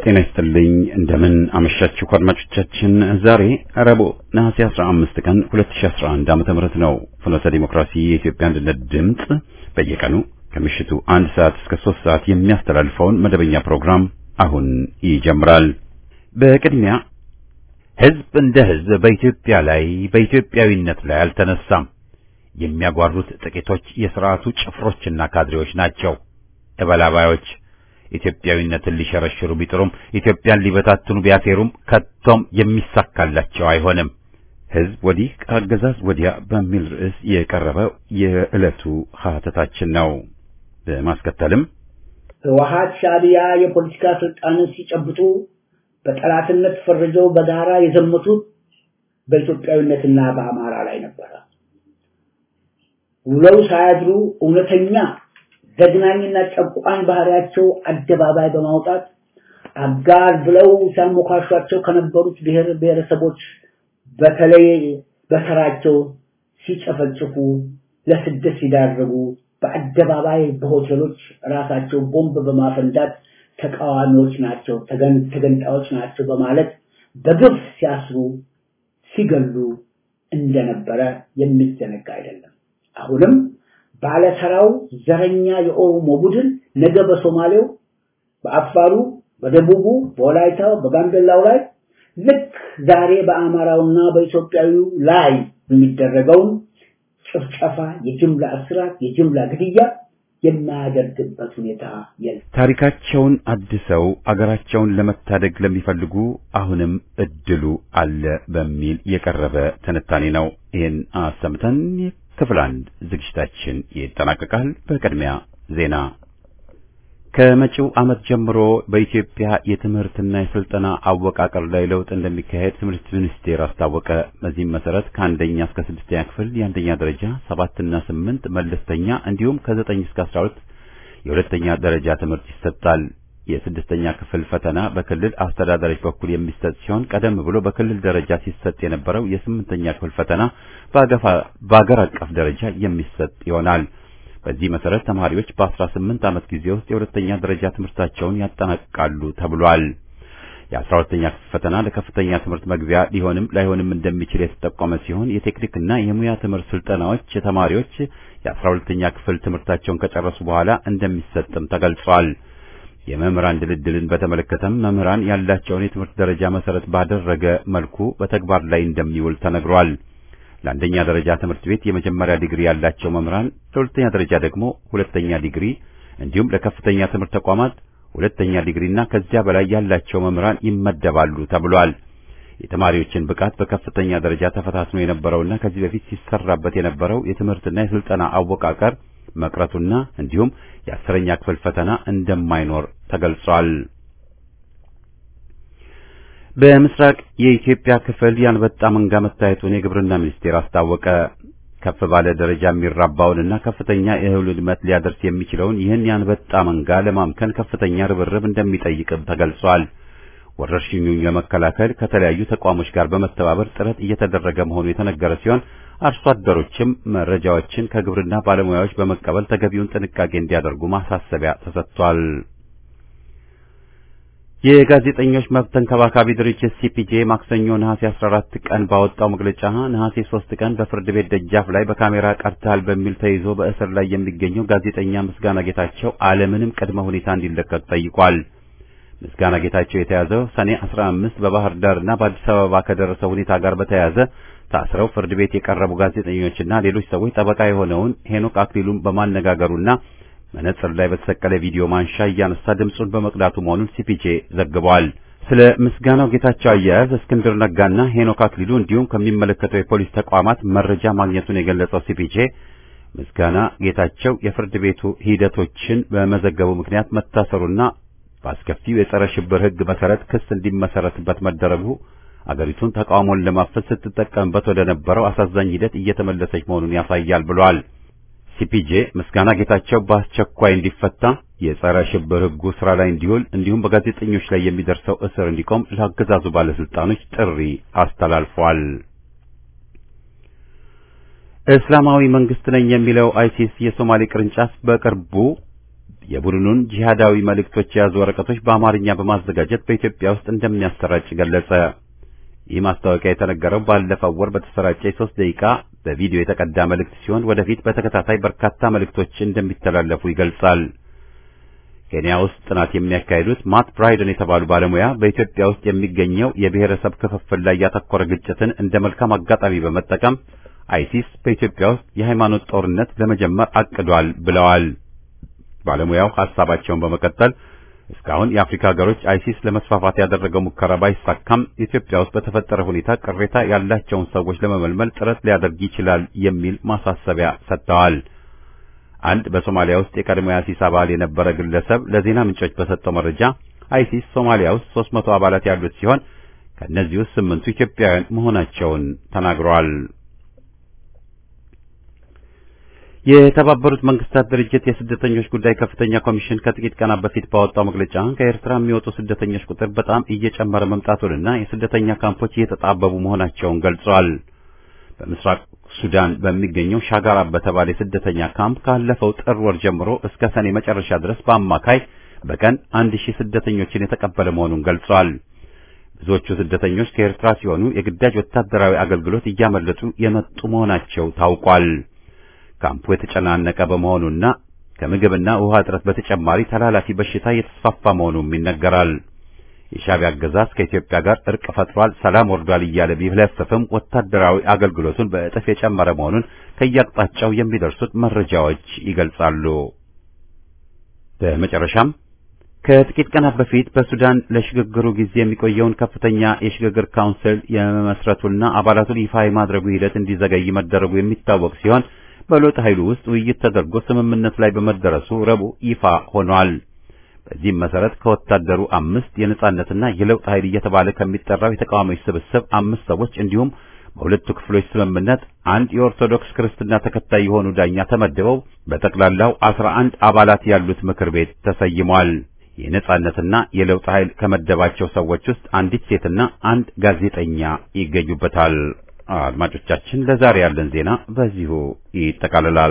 ጤና ይስጥልኝ እንደምን አመሻችሁ አድማጮቻችን። ዛሬ ረቡዕ ነሐሴ 15 ቀን 2011 ዓመተ ምህረት ነው። ፍኖተ ዲሞክራሲ የኢትዮጵያ አንድነት ድምፅ በየቀኑ ከምሽቱ አንድ ሰዓት እስከ ሶስት ሰዓት የሚያስተላልፈውን መደበኛ ፕሮግራም አሁን ይጀምራል። በቅድሚያ ህዝብ እንደ ህዝብ በኢትዮጵያ ላይ በኢትዮጵያዊነት ላይ አልተነሳም። የሚያጓሩት ጥቂቶች የሥርዓቱ ጭፍሮችና ካድሬዎች ናቸው። እበላባዮች ኢትዮጵያዊነትን ሊሸረሽሩ ቢጥሩም ኢትዮጵያን ሊበታትኑ ቢያሴሩም ከቶም የሚሳካላቸው አይሆንም። ህዝብ ወዲህ ከአገዛዝ ወዲያ በሚል ርዕስ የቀረበው የዕለቱ ሀተታችን ነው። በማስከተልም ህወሓት ሻዕቢያ የፖለቲካ ስልጣንን ሲጨብጡ በጠላትነት ፈርጀው በጋራ የዘመቱት በኢትዮጵያዊነትና በአማራ ላይ ነበረ። ውለው ሳያድሩ እውነተኛ ዘግናኝና ጨቋኝ ባህሪያቸው አደባባይ በማውጣት አጋር ብለው ሲያሞካሿቸው ከነበሩት ብሔር ብሔረሰቦች በተለይ በተራቸው ሲጨፈጭፉ፣ ለስደት ሲዳረጉ፣ በአደባባይ በሆቴሎች ራሳቸው ቦምብ በማፈንዳት ተቃዋሚዎች ናቸው፣ ተገንጣዮች ናቸው በማለት በግፍ ሲያስሩ ሲገሉ እንደነበረ የሚዘነጋ አይደለም። አሁንም ባለተራው ዘረኛ የኦሮሞ ቡድን ነገ በሶማሌው፣ በአፋሩ፣ በደቡቡ፣ በወላይታው፣ በጋምቤላው ላይ ልክ ዛሬ በአማራውና በኢትዮጵያዊው ላይ የሚደረገውን ጭፍጨፋ፣ የጅምላ እስራት፣ የጅምላ ግድያ የማያደርግበት ሁኔታ የለም። ታሪካቸውን አድሰው አገራቸውን ለመታደግ ለሚፈልጉ አሁንም እድሉ አለ በሚል የቀረበ ትንታኔ ነው። ይህን አሰምተን ክፍል አንድ ዝግጅታችን ይጠናቀቃል። በቅድሚያ ዜና። ከመጪው ዓመት ጀምሮ በኢትዮጵያ የትምህርትና የስልጠና አወቃቀር ላይ ለውጥ እንደሚካሄድ ትምህርት ሚኒስቴር አስታወቀ። በዚህም መሰረት ከአንደኛ እስከ ስድስተኛ ክፍል የአንደኛ ደረጃ ሰባትና ስምንት መለስተኛ እንዲሁም ከዘጠኝ እስከ አስራ ሁለት የሁለተኛ ደረጃ ትምህርት ይሰጣል። የስድስተኛ ክፍል ፈተና በክልል አስተዳዳሪዎች በኩል የሚሰጥ ሲሆን ቀደም ብሎ በክልል ደረጃ ሲሰጥ የነበረው የስምንተኛ ክፍል ፈተና በአገር አቀፍ ደረጃ የሚሰጥ ይሆናል። በዚህ መሰረት ተማሪዎች በ18 ዓመት ጊዜ ውስጥ የሁለተኛ ደረጃ ትምህርታቸውን ያጠናቅቃሉ ተብሏል። የ12ኛ ክፍል ፈተና ለከፍተኛ ትምህርት መግቢያ ሊሆንም ላይሆንም እንደሚችል የተጠቆመ ሲሆን የቴክኒክና የሙያ ትምህርት ስልጠናዎች ተማሪዎች የ12ኛ ክፍል ትምህርታቸውን ከጨረሱ በኋላ እንደሚሰጥም ተገልጿል። የመምህራን ድልድልን በተመለከተም መምህራን ያላቸውን የትምህርት ደረጃ መሰረት ባደረገ መልኩ በተግባር ላይ እንደሚውል ተነግሯል። ለአንደኛ ደረጃ ትምህርት ቤት የመጀመሪያ ዲግሪ ያላቸው መምህራን ለሁለተኛ ደረጃ ደግሞ ሁለተኛ ዲግሪ እንዲሁም ለከፍተኛ ትምህርት ተቋማት ሁለተኛ ዲግሪና ከዚያ በላይ ያላቸው መምህራን ይመደባሉ ተብሏል። የተማሪዎችን ብቃት በከፍተኛ ደረጃ ተፈታትኖ የነበረውና ከዚህ በፊት ሲሰራበት የነበረው የትምህርትና የስልጠና አወቃቀር መቅረቱና እንዲሁም የአስረኛ ክፍል ፈተና እንደማይኖር ተገልጿል። በምስራቅ የኢትዮጵያ ክፍል የአንበጣ መንጋ መታየቱን የግብርና ሚኒስቴር አስታወቀ። ከፍ ባለ ደረጃ የሚራባውንና ከፍተኛ የእህል ውድመት ሊያደርስ የሚችለውን ይህን የአንበጣ መንጋ ለማምከን ከፍተኛ ርብርብ እንደሚጠይቅም ተገልጿል። ወረርሽኙን ለመከላከል ከተለያዩ ተቋሞች ጋር በመተባበር ጥረት እየተደረገ መሆኑ የተነገረ ሲሆን አርሶ አደሮችም መረጃዎችን ከግብርና ባለሙያዎች በመቀበል ተገቢውን ጥንቃቄ እንዲያደርጉ ማሳሰቢያ ተሰጥቷል። የጋዜጠኞች መብት ተንከባካቢ ድርጅት ሲፒጄ ማክሰኞ ነሐሴ 14 ቀን ባወጣው መግለጫ ነሐሴ 3 ቀን በፍርድ ቤት ደጃፍ ላይ በካሜራ ቀርተሃል በሚል ተይዞ በእስር ላይ የሚገኘው ጋዜጠኛ ምስጋና ጌታቸው አለምንም ቅድመ ሁኔታ እንዲለቀቅ ጠይቋል። ምስጋና ጌታቸው የተያዘው ሰኔ 15 በባህር ዳርና በአዲስ አበባ ከደረሰው ሁኔታ ጋር በተያያዘ ታስረው ፍርድ ቤት የቀረቡ ጋዜጠኞችና ሌሎች ሰዎች ጠበቃ የሆነውን ሄኖክ አክሊሉን በማነጋገሩና መነጽር ላይ በተሰቀለ ቪዲዮ ማንሻ እያነሳ ድምፁን በመቅዳቱ መሆኑን ሲፒጄ ዘግቧል። ስለ ምስጋናው ጌታቸው አያያዝ እስክንድር ነጋና ሄኖክ አክሊሉ እንዲሁም ከሚመለከተው የፖሊስ ተቋማት መረጃ ማግኘቱን የገለጸው ሲፒጄ ምስጋና ጌታቸው የፍርድ ቤቱ ሂደቶችን በመዘገቡ ምክንያት መታሰሩና በአስከፊው የጸረ ሽብር ሕግ መሰረት ክስ እንዲመሰረትበት መደረጉ አገሪቱን ተቃውሞን ለማፈን ስትጠቀምበት ወደ ነበረው አሳዛኝ ሂደት እየተመለሰች መሆኑን ያሳያል ብሏል። ሲፒጄ ምስጋና ጌታቸው በአስቸኳይ እንዲፈታ፣ የጸረ ሽብር ሕጉ ስራ ላይ እንዲውል እንዲሁም በጋዜጠኞች ላይ የሚደርሰው እስር እንዲቆም ለአገዛዙ ባለስልጣኖች ጥሪ አስተላልፏል። እስላማዊ መንግስት ነኝ የሚለው አይሲስ የሶማሌ ቅርንጫፍ በቅርቡ የቡድኑን ጂሃዳዊ መልእክቶች የያዙ ወረቀቶች በአማርኛ በማዘጋጀት በኢትዮጵያ ውስጥ እንደሚያሰራጭ ገለጸ። ይህ ማስታወቂያ የተነገረው ባለፈው ወር በተሰራጨ የሶስት ደቂቃ በቪዲዮ የተቀዳ መልእክት ሲሆን ወደፊት በተከታታይ በርካታ መልእክቶች እንደሚተላለፉ ይገልጻል። ኬንያ ውስጥ ጥናት የሚያካሂዱት ማት ብራይደን የተባሉ ባለሙያ በኢትዮጵያ ውስጥ የሚገኘው የብሔረሰብ ክፍፍል ላይ ያተኮረ ግጭትን እንደ መልካም አጋጣሚ በመጠቀም አይሲስ በኢትዮጵያ ውስጥ የሃይማኖት ጦርነት ለመጀመር አቅዷል ብለዋል። ባለሙያው ሐሳባቸውን በመቀጠል እስካሁን የአፍሪካ ሀገሮች አይሲስ ለመስፋፋት ያደረገው ሙከራ ባይሳካም ኢትዮጵያ ውስጥ በተፈጠረ ሁኔታ ቅሬታ ያላቸውን ሰዎች ለመመልመል ጥረት ሊያደርግ ይችላል የሚል ማሳሰቢያ ሰጥተዋል። አንድ በሶማሊያ ውስጥ የቀድሞ የአይሲስ አባል የነበረ ግለሰብ ለዜና ምንጮች በሰጠው መረጃ አይሲስ ሶማሊያ ውስጥ 300 አባላት ያሉት ሲሆን ከእነዚህ ውስጥ ስምንቱ ኢትዮጵያውያን መሆናቸውን ተናግረዋል። የተባበሩት መንግስታት ድርጅት የስደተኞች ጉዳይ ከፍተኛ ኮሚሽን ከጥቂት ቀናት በፊት ባወጣው መግለጫ ከኤርትራ የሚወጡ ስደተኞች ቁጥር በጣም እየጨመረ መምጣቱንና የስደተኛ ካምፖች እየተጣበቡ መሆናቸውን ገልጿል። በምስራቅ ሱዳን በሚገኘው ሻጋራ በተባለ የስደተኛ ካምፕ ካለፈው ጥር ወር ጀምሮ እስከ ሰኔ መጨረሻ ድረስ በአማካይ በቀን አንድ ሺህ ስደተኞችን የተቀበለ መሆኑን ገልጿል። ብዙዎቹ ስደተኞች ከኤርትራ ሲሆኑ የግዳጅ ወታደራዊ አገልግሎት እያመለጡ የመጡ መሆናቸው ታውቋል። ካምፑ የተጨናነቀ በመሆኑና ከምግብና ውሃ እጥረት በተጨማሪ ተላላፊ በሽታ እየተስፋፋ መሆኑም ይነገራል። የሻዕቢያ አገዛዝ ከኢትዮጵያ ጋር እርቅ ፈጥሯል፣ ሰላም ወርዷል እያለ ቢለፍፍም ወታደራዊ አገልግሎቱን በእጥፍ የጨመረ መሆኑን ከየአቅጣጫው የሚደርሱት መረጃዎች ይገልጻሉ። በመጨረሻም ከጥቂት ቀናት በፊት በሱዳን ለሽግግሩ ጊዜ የሚቆየውን ከፍተኛ የሽግግር ካውንስል የመመስረቱና አባላቱን ይፋ የማድረጉ ሂደት እንዲዘገይ መደረጉ የሚታወቅ ሲሆን በለውጥ ኃይሉ ውስጥ ውይይት ተደርጎ ስምምነት ላይ በመደረሱ ረቡዕ ይፋ ሆኗል። በዚህም መሰረት ከወታደሩ አምስት የነጻነትና የለውጥ ኃይል እየተባለ ከሚጠራው የተቃዋሚዎች ስብስብ አምስት ሰዎች እንዲሁም በሁለቱ ክፍሎች ስምምነት አንድ የኦርቶዶክስ ክርስትና ተከታይ የሆኑ ዳኛ ተመድበው በጠቅላላው አስራ አንድ አባላት ያሉት ምክር ቤት ተሰይሟል። የነጻነትና የለውጥ ኃይል ከመደባቸው ሰዎች ውስጥ አንዲት ሴትና አንድ ጋዜጠኛ ይገኙበታል። አድማጮቻችን፣ ለዛሬ ያለን ዜና በዚሁ ይጠቃልላል።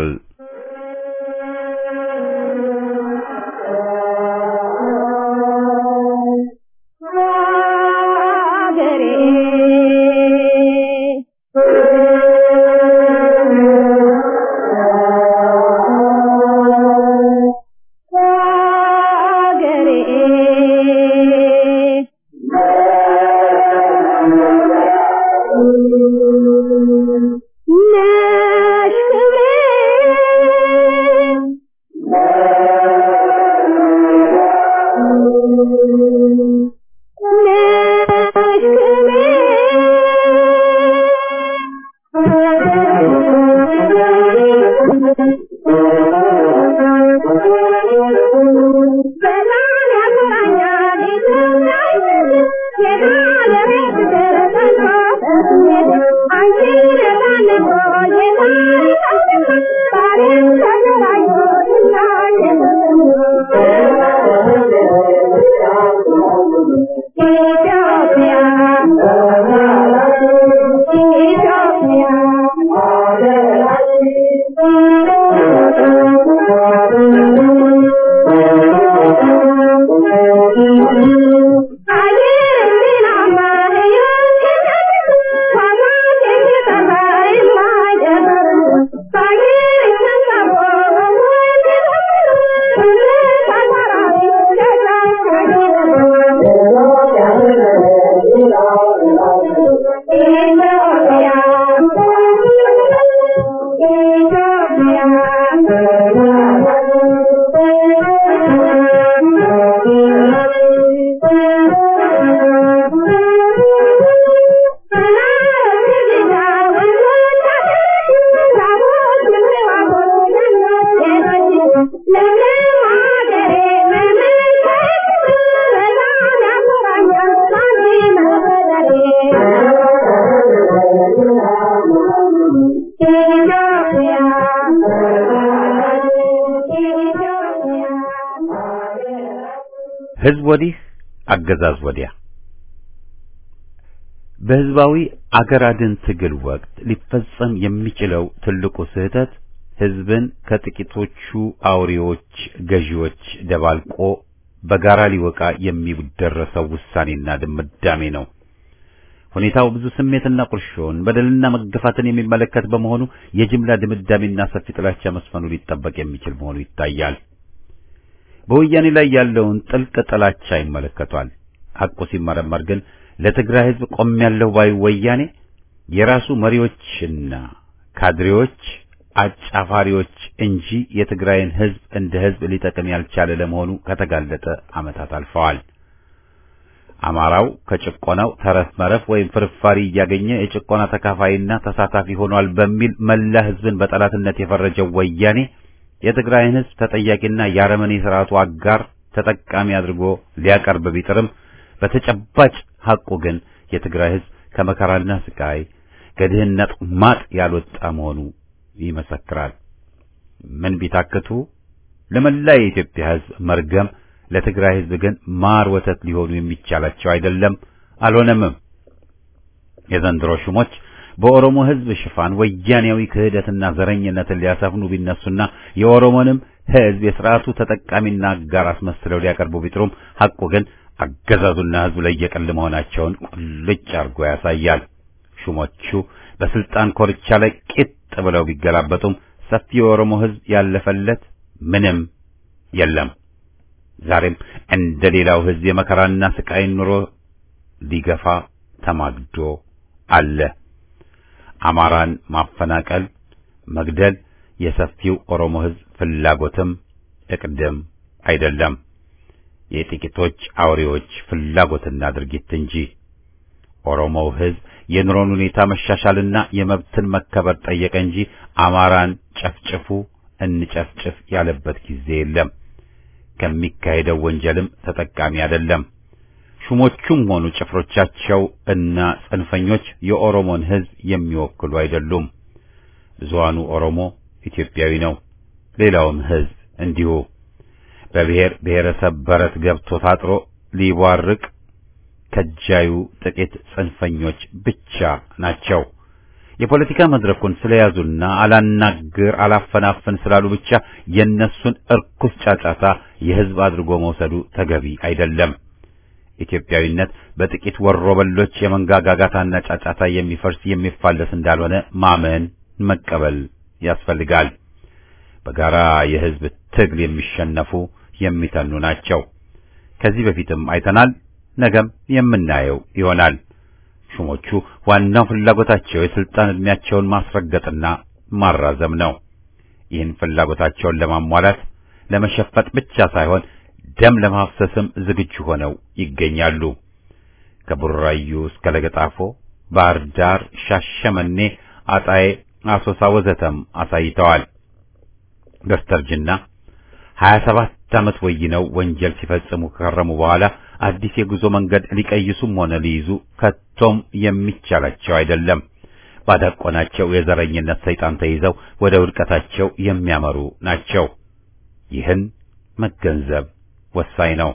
ህዝብ ወዲህ አገዛዝ ወዲያ በህዝባዊ አገር አድን ትግል ወቅት ሊፈጸም የሚችለው ትልቁ ስህተት ህዝብን ከጥቂቶቹ አውሬዎች ገዢዎች ደባልቆ በጋራ ሊወቃ የሚደረሰው ውሳኔና ድምዳሜ ነው። ሁኔታው ብዙ ስሜትና ቁርሾን በደልና መገፋትን የሚመለከት በመሆኑ የጅምላ ድምዳሜና ሰፊ ጥላቻ መስፈኑ ሊጠበቅ የሚችል መሆኑ ይታያል። በወያኔ ላይ ያለውን ጥልቅ ጥላቻ ይመለከቷል። ሐቁ ሲመረመር ግን ለትግራይ ህዝብ ቆሜያለሁ ባዩ ወያኔ የራሱ መሪዎችና ካድሬዎች አጫፋሪዎች እንጂ የትግራይን ህዝብ እንደ ህዝብ ሊጠቅም ያልቻለ ለመሆኑ ከተጋለጠ ዓመታት አልፈዋል። አማራው ከጭቆናው ተረፍ መረፍ ወይም ፍርፋሪ እያገኘ የጭቆና ተካፋይና ተሳታፊ ሆኗል በሚል መላ ህዝብን በጠላትነት የፈረጀው ወያኔ የትግራይን ህዝብ ተጠያቂና የአረመኔ ስርዓቱ አጋር ተጠቃሚ አድርጎ ሊያቀርብ ቢጥርም በተጨባጭ ሐቁ ግን የትግራይ ህዝብ ከመከራና ስቃይ ከድህነት ማጥ ያልወጣ መሆኑ ይመሰክራል። ምን ቢታክቱ ለመላ የኢትዮጵያ ህዝብ መርገም ለትግራይ ህዝብ ግን ማር ወተት ሊሆኑ የሚቻላቸው አይደለም፣ አልሆነምም። የዘንድሮ ሹሞች በኦሮሞ ህዝብ ሽፋን ወያኔያዊ ክህደትና ዘረኝነትን ሊያሰፍኑ ቢነሱና የኦሮሞንም ህዝብ የስርዓቱ ተጠቃሚና አጋር አስመስለው ሊያቀርቡ ቢጥሩም ሐቁ ግን አገዛዙና ህዝቡ ላይ የቀል መሆናቸውን ቁልጭ አድርጎ ያሳያል። ሹሞቹ በስልጣን ኮርቻ ላይ ቂጥ ብለው ቢገላበጡም ሰፊ የኦሮሞ ህዝብ ያለፈለት ምንም የለም። ዛሬም እንደ ሌላው ህዝብ የመከራና ስቃይን ኑሮ ሊገፋ ተማግዶ አለ። አማራን ማፈናቀል፣ መግደል የሰፊው ኦሮሞ ህዝብ ፍላጎትም እቅድም አይደለም፣ የጥቂቶች አውሬዎች ፍላጎትና ድርጊት እንጂ። ኦሮሞው ህዝብ የኑሮን ሁኔታ መሻሻልና የመብትን መከበር ጠየቀ እንጂ አማራን ጨፍጭፉ እንጨፍጭፍ ያለበት ጊዜ የለም። ከሚካሄደው ወንጀልም ተጠቃሚ አይደለም። ሹሞቹም ሆኑ ጭፍሮቻቸው እና ጽንፈኞች የኦሮሞን ህዝብ የሚወክሉ አይደሉም። ብዙሃኑ ኦሮሞ ኢትዮጵያዊ ነው። ሌላውም ህዝብ እንዲሁ በብሔር ብሔረሰብ በረት ገብቶ ታጥሮ ሊቧርቅ ከጃዩ ጥቂት ጽንፈኞች ብቻ ናቸው። የፖለቲካ መድረኩን ስለያዙና አላናግር አላፈናፍን ስላሉ ብቻ የነሱን እርኩስ ጫጫታ የህዝብ አድርጎ መውሰዱ ተገቢ አይደለም። ኢትዮጵያዊነት በጥቂት ወሮበሎች የመንጋ ጋጋታና ጫጫታ የሚፈርስ የሚፋለስ እንዳልሆነ ማመን መቀበል ያስፈልጋል። በጋራ የህዝብ ትግል የሚሸነፉ የሚተኑ ናቸው። ከዚህ በፊትም አይተናል፣ ነገም የምናየው ይሆናል። ሹሞቹ ዋናው ፍላጎታቸው የስልጣን ዕድሜያቸውን ማስረገጥና ማራዘም ነው። ይህን ፍላጎታቸውን ለማሟላት ለመሸፈጥ ብቻ ሳይሆን ደም ለማፍሰስም ዝግጁ ሆነው ይገኛሉ። ከቡራዩ እስከ ለገጣፎ፣ ባህር ዳር፣ ሻሸመኔ፣ አጣዬ፣ አሶሳ ወዘተም አሳይተዋል። በስተርጅና 27 ዓመት ወይነው ወንጀል ሲፈጽሙ ከከረሙ በኋላ አዲስ የጉዞ መንገድ ሊቀይሱም ሆነ ሊይዙ ከቶም የሚቻላቸው አይደለም። ባዳቆናቸው የዘረኝነት ሰይጣን ተይዘው ወደ ውድቀታቸው የሚያመሩ ናቸው። ይህን መገንዘብ ወሳኝ ነው።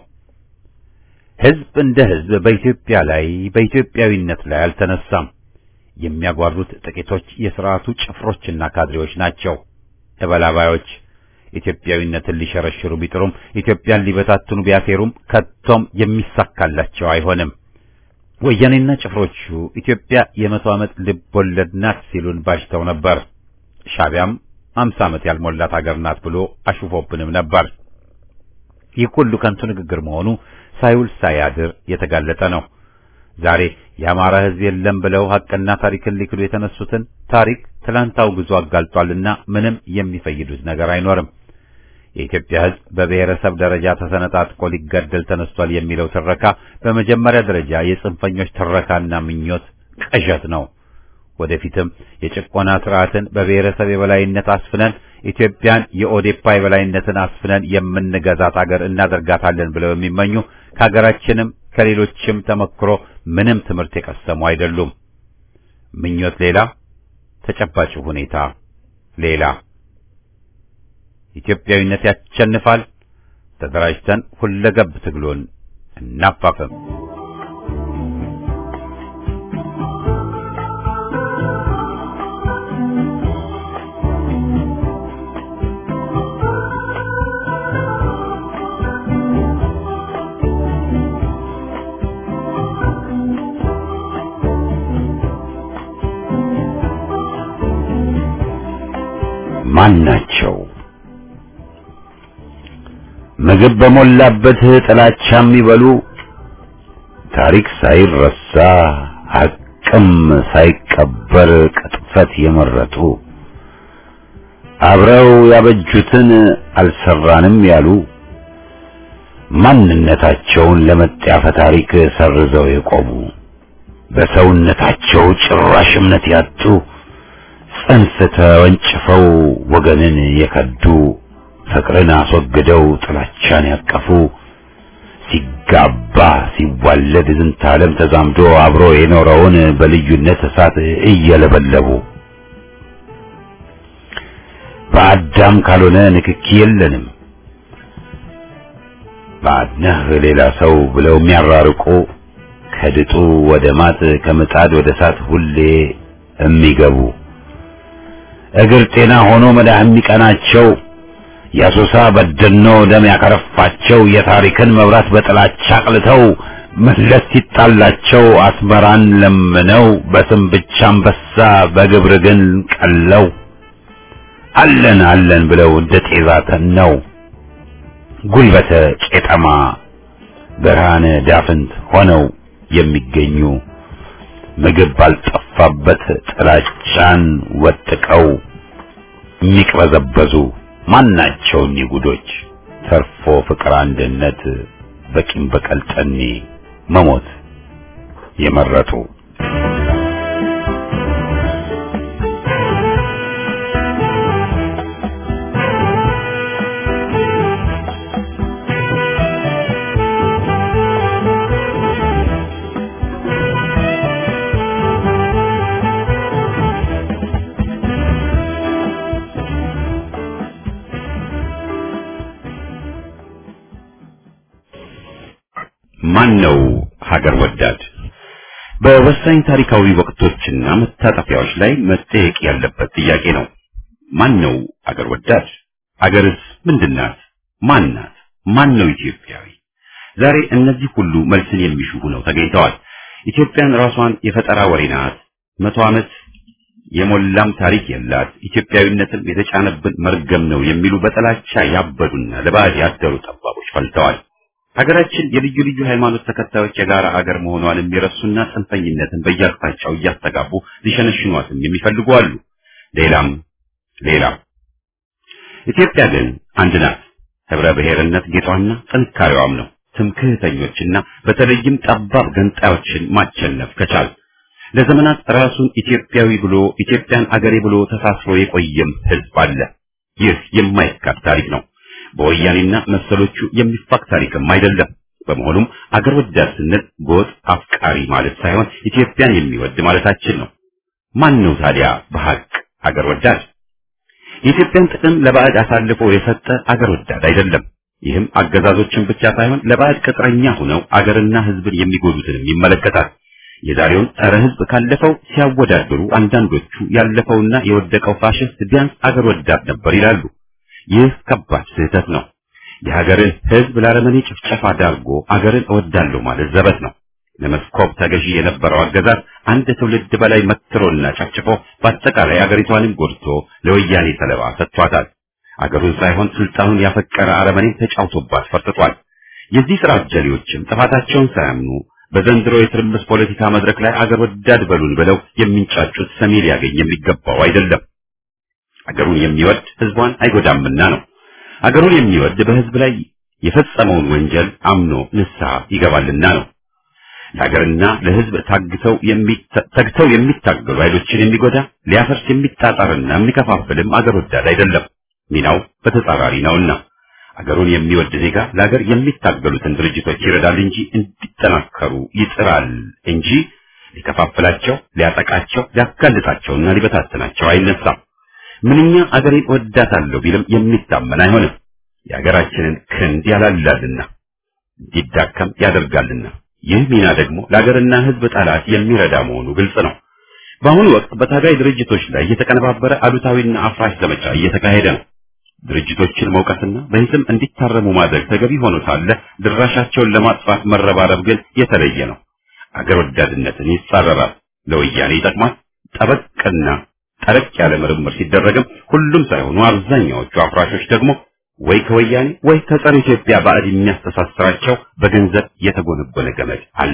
ህዝብ እንደ ህዝብ በኢትዮጵያ ላይ በኢትዮጵያዊነት ላይ አልተነሳም። የሚያጓሩት ጥቂቶች የሥርዓቱ ጭፍሮችና ካድሬዎች ናቸው። እበላባዮች ኢትዮጵያዊነትን ሊሸረሽሩ ቢጥሩም ኢትዮጵያን ሊበታትኑ ቢያሴሩም ከቶም የሚሳካላቸው አይሆንም። ወያኔና ጭፍሮቹ ኢትዮጵያ የመቶ ዓመት ልብ ወለድ ናት ሲሉን ባሽተው ነበር። ሻቢያም አምሳ ዓመት ያልሞላት አገር ናት ብሎ አሹፎብንም ነበር። ይህ ሁሉ ከንቱ ንግግር መሆኑ ሳይውል ሳያድር የተጋለጠ ነው። ዛሬ የአማራ ህዝብ የለም ብለው ሐቅና ታሪክን ሊክዱ የተነሱትን ታሪክ ትላንት አውግዞ አጋልጧልና ምንም የሚፈይዱት ነገር አይኖርም። የኢትዮጵያ ህዝብ በብሔረሰብ ደረጃ ተሰነጣጥቆ ሊገደል ተነስቷል የሚለው ትረካ በመጀመሪያ ደረጃ የጽንፈኞች ትረካና ምኞት ቅዠት ነው። ወደፊትም የጭቆና ስርዓትን በብሔረሰብ የበላይነት አስፍነን ኢትዮጵያን የኦዴፓ የበላይነትን አስፍነን የምንገዛት አገር እናደርጋታለን ብለው የሚመኙ ከሀገራችንም ከሌሎችም ተመክሮ ምንም ትምህርት የቀሰሙ አይደሉም። ምኞት ሌላ፣ ተጨባጭ ሁኔታ ሌላ። ኢትዮጵያዊነት ያሸንፋል። ተደራጅተን ሁለገብ ትግሉን እናፋፍም። ማን ናቸው? ምግብ በሞላበት ጥላቻ የሚበሉ ታሪክ ሳይረሳ ሐቅም ሳይቀበር ቅጥፈት የመረጡ አብረው ያበጁትን አልሰራንም ያሉ ማንነታቸውን ለመጣፈ ታሪክ ሰርዘው የቆሙ በሰውነታቸው ጭራሽ እምነት ያጡ ጽንፍ ተወንጭፈው ወገንን የከዱ ፍቅርን አስወግደው ጥላቻን ያቀፉ ሲጋባ ሲዋለድ ዝንተ ዓለም ተዛምዶ አብሮ የኖረውን በልዩነት እሳት እየለበለቡ በአዳም ካልሆነ ንክኪ የለንም ባድነህ ሌላ ሰው ብለው የሚያራርቁ ከድጡ ወደ ማጥ ከምጣድ ወደ እሳት ሁሌ የሚገቡ እግር ጤና ሆኖ መዳህ የሚቀናቸው የአሶሳ በደኖ ደም ያከረፋቸው የታሪክን መብራት በጥላቻ አቅልተው መለስ ሲጣላቸው አስመራን ለምነው በስም ብቻ አንበሳ በግብር ግን ቀለው አለን አለን ብለው እንደ ጤዛ ተነው ጉልበተ ቄጠማ ብርሃነ ዳፍንት ሆነው የሚገኙ ምግብ ባልጠፋበት ጥላቻን ወጥቀው የሚቅበዘበዙ ማናቸው እኒህ ጉዶች ተርፎ ፍቅር አንድነት በቂም በቀል ጠኔ መሞት የመረጡ ማን ነው ሀገር ወዳድ? በወሳኝ ታሪካዊ ወቅቶችና መታጠፊያዎች ላይ መጠየቅ ያለበት ጥያቄ ነው። ማን ነው ሀገር ወዳድ? ሀገርስ ምንድናት? ማን ናት? ማን ነው ኢትዮጵያዊ? ዛሬ እነዚህ ሁሉ መልስን የሚሹ ሆነው ተገኝተዋል። ኢትዮጵያን ራሷን የፈጠራ ወሬ ናት፣ መቶ ዓመት የሞላም ታሪክ የላት፣ ኢትዮጵያዊነትን የተጫነብን መርገም ነው የሚሉ በጥላቻ ያበዱና ለባዕድ ያደሩ ጠባቦች ፈልተዋል። ሀገራችን የልዩ ልዩ ሃይማኖት ተከታዮች የጋራ አገር መሆኗን የሚረሱና ጽንፈኝነትን በየአቅጣጫው እያስተጋቡ ሊሸነሽኗትም የሚፈልጉ አሉ። ሌላም ሌላም። ኢትዮጵያ ግን አንድ ናት። ህብረ ብሔርነት ጌጧና ጥንካሬዋም ነው። ትምክህተኞችና በተለይም ጠባብ ገንጣዮችን ማቸነፍ ከቻል ለዘመናት ራሱን ኢትዮጵያዊ ብሎ ኢትዮጵያን አገሬ ብሎ ተሳስሮ የቆየም ህዝብ አለ። ይህ የማይካድ ታሪክ ነው። በወያኔና መሰሎቹ የሚፋቅ ታሪክም አይደለም። በመሆኑም አገር ወዳድ ስንል ጎጥ አፍቃሪ ማለት ሳይሆን ኢትዮጵያን የሚወድ ማለታችን ነው። ማን ነው ታዲያ በሐቅ አገር ወዳድ? የኢትዮጵያን ጥቅም ለባዕድ አሳልፎ የሰጠ አገር ወዳድ አይደለም። ይህም አገዛዞችን ብቻ ሳይሆን ለባዕድ ቅጥረኛ ሆነው አገርና ህዝብን የሚጎዱትንም ይመለከታል። የዛሬውን ጸረ ህዝብ ካለፈው ሲያወዳድሩ አንዳንዶቹ ያለፈውና የወደቀው ፋሽስት ቢያንስ አገር ወዳድ ነበር ይላሉ። ይህ ከባድ ስህተት ነው። የሀገርን ህዝብ ለአረመኔ ጭፍጨፋ ዳርጎ አገርን እወዳለሁ ማለት ዘበት ነው። ለመስኮብ ተገዢ የነበረው አገዛዝ አንድ ትውልድ በላይ መትሮና ጨፍጭፎ በአጠቃላይ አገሪቷንም ጎድቶ ለወያኔ ሰለባ ሰጥቷታል። አገሩን ሳይሆን ስልጣኑን ያፈቀረ አረመኔን ተጫውቶባት ፈርጥቷል። የዚህ ስራ አጀሌዎችም ጥፋታቸውን ሳያምኑ በዘንድሮ የትርምስ ፖለቲካ መድረክ ላይ አገር ወዳድ በሉን ብለው የሚንጫጩት ሰሚ ሊያገኝ የሚገባው አይደለም። አገሩን የሚወድ ህዝቧን አይጎዳምና ነው። አገሩን የሚወድ በህዝብ ላይ የፈጸመውን ወንጀል አምኖ ንስሐ ይገባልና ነው። ለሀገርና ለህዝብ ታግተው ተግተው የሚታገሉ ኃይሎችን የሚጎዳ ሊያፈርስ የሚጣጣርና የሚከፋፍልም አገር ወዳድ አይደለም። ሚናው በተጻራሪ ነውና አገሩን የሚወድ ዜጋ ለሀገር የሚታገሉትን ድርጅቶች ይረዳል እንጂ እንዲጠናከሩ ይጥራል እንጂ ሊከፋፍላቸው፣ ሊያጠቃቸው፣ ሊያጋልጣቸውና ሊበታተናቸው አይነሳም። ምንኛ አገሬን ወዳታለሁ ቢልም የሚታመን አይሆንም። የሀገራችንን ክንድ ያላላልና እንዲዳከም ያደርጋልና ይህ ሚና ደግሞ ለሀገርና ህዝብ ጠላት የሚረዳ መሆኑ ግልጽ ነው። በአሁኑ ወቅት በታጋይ ድርጅቶች ላይ የተቀነባበረ አሉታዊና አፍራሽ ዘመቻ እየተካሄደ ነው። ድርጅቶችን መውቀስና በሂስም እንዲታረሙ ማድረግ ተገቢ ሆኖ ሳለ ድራሻቸውን ለማጥፋት መረባረብ ግን የተለየ ነው። አገር ወዳድነትን ይጻረራል፣ ለወያኔ ይጠቅማል፣ ጠበቅና ጠለቅ ያለ ምርምር ሲደረግም ሁሉም ሳይሆኑ አብዛኛዎቹ አፍራሾች ደግሞ ወይ ከወያኔ ወይ ከጸረ ኢትዮጵያ ባዕድ የሚያስተሳስራቸው በገንዘብ የተጎነጎነ ገመድ አለ።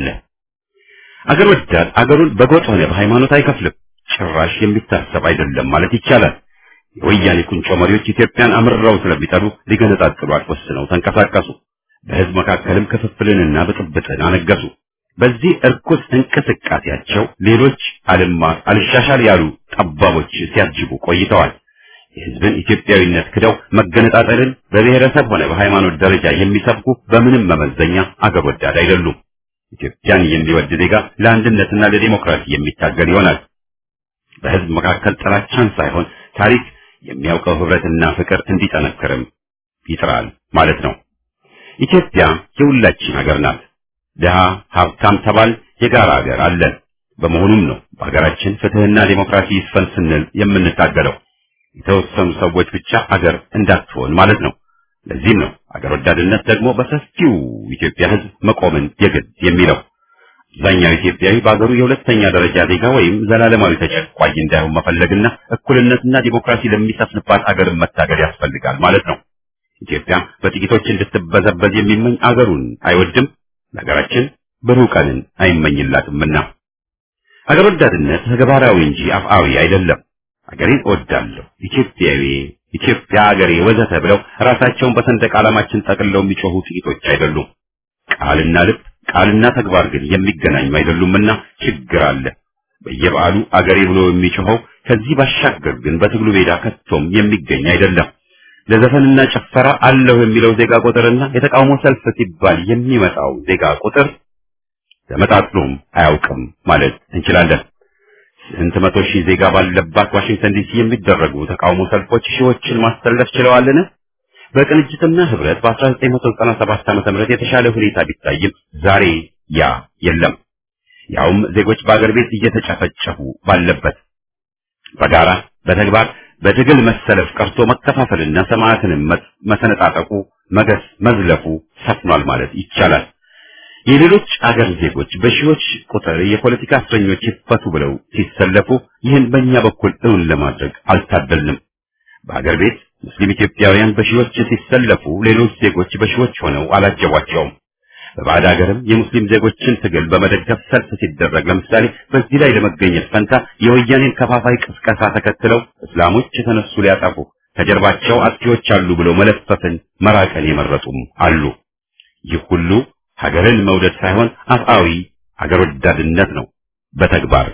አገር ወዳድ አገሩን በጎጥ ሆነ በሃይማኖት አይከፍልም። ጭራሽ የሚታሰብ አይደለም ማለት ይቻላል። የወያኔ ቁንጮ መሪዎች ኢትዮጵያን አምርረው ስለሚጠሉ ሊገነጣጥሏት ወስነው ተንቀሳቀሱ። በህዝብ መካከልም ክፍፍልንና ብጥብጥን አነገሱ። በዚህ እርኩስ እንቅስቃሴያቸው ሌሎች አልማር አልሻሻል ያሉ ጠባቦች ሲያጅቡ ቆይተዋል። የህዝብን ኢትዮጵያዊነት ክደው መገነጣጠልን በብሔረሰብ ሆነ በሃይማኖት ደረጃ የሚሰብኩ በምንም መመዘኛ አገር ወዳድ አይደሉም። ኢትዮጵያን የሚወድ ዜጋ ለአንድነትና ለዲሞክራሲ የሚታገል ይሆናል። በህዝብ መካከል ጥላቻን ሳይሆን ታሪክ የሚያውቀው ህብረትና ፍቅር እንዲጠነክርም ይጥራል ማለት ነው። ኢትዮጵያ የሁላችን ሀገር ናት። ድሃ ሀብታም ተባል የጋራ ሀገር አለን። በመሆኑም ነው በሀገራችን ፍትህና ዲሞክራሲ ይስፈን ስንል የምንታገለው። የተወሰኑ ሰዎች ብቻ አገር እንዳትሆን ማለት ነው። ለዚህም ነው አገር ወዳድነት ደግሞ በሰፊው ኢትዮጵያ ህዝብ መቆምን የግድ የሚለው። አብዛኛው ኢትዮጵያዊ በአገሩ የሁለተኛ ደረጃ ዜጋ ወይም ዘላለማዊ ተጨቋኝ እንዳይሆን መፈለግና እኩልነትና ዲሞክራሲ ለሚሰፍንባት አገርን መታገል ያስፈልጋል ማለት ነው። ኢትዮጵያ በጥቂቶች እንድትበዘበዝ የሚመኝ አገሩን አይወድም፣ ለሀገራችን ብሩህ ቀንን አይመኝላትምና። አገር ወዳድነት ተግባራዊ እንጂ አፍአዊ አይደለም። አገሬን እወዳለሁ፣ ኢትዮጵያዊ፣ ኢትዮጵያ አገሬ ወዘተ ብለው ራሳቸውን በሰንደቅ ዓላማችን ጠቅልለው የሚጮሁ ጥቂቶች አይደሉም። ቃልና ልብ ቃልና ተግባር ግን የሚገናኙ አይደሉምና ችግር አለ። በየበዓሉ አገሬ ብሎ የሚጮኸው ከዚህ ባሻገር ግን በትግሉ ሜዳ ከቶም የሚገኝ አይደለም። ለዘፈንና ጭፈራ አለሁ የሚለው ዜጋ ቁጥርና የተቃውሞ ሰልፍ ሲባል የሚመጣው ዜጋ ቁጥር ተመጣጥኖም አያውቅም ማለት እንችላለን። ስንት መቶ ሺህ ዜጋ ባለባት ዋሽንግተን ዲሲ የሚደረጉ ተቃውሞ ሰልፎች ሺዎችን ማሰለፍ ችለዋልን? በቅንጅትና ህብረት በ1997 ዓ.ም የተሻለ ሁኔታ ቢታይም ዛሬ ያ የለም። ያውም ዜጎች በአገር ቤት እየተጨፈጨፉ ባለበት በጋራ በተግባር በትግል መሰለፍ ቀርቶ መከፋፈልና ሰማዕትንም መሰነጣጠቁ መገስ መዝለፉ ሰፍኗል ማለት ይቻላል። የሌሎች አገር ዜጎች በሺዎች ቁጥር የፖለቲካ እስረኞች ይፈቱ ብለው ሲሰለፉ ይህን በእኛ በኩል እውን ለማድረግ አልታደልንም። በአገር ቤት ሙስሊም ኢትዮጵያውያን በሺዎች ሲሰለፉ ሌሎች ዜጎች በሺዎች ሆነው አላጀቧቸውም። በባዕድ ሀገርም የሙስሊም ዜጎችን ትግል በመደገፍ ሰልፍ ሲደረግ ለምሳሌ በዚህ ላይ ለመገኘት ፈንታ የወያኔን ከፋፋይ ቅስቀሳ ተከትለው እስላሞች የተነሱ ሊያጠፉ ከጀርባቸው አጥፊዎች አሉ ብለው መለፈፍን መራቀን የመረጡም አሉ። ይህ ሁሉ ሀገርን መውደድ ሳይሆን አፍአዊ አገር ወዳድነት ነው፣ በተግባር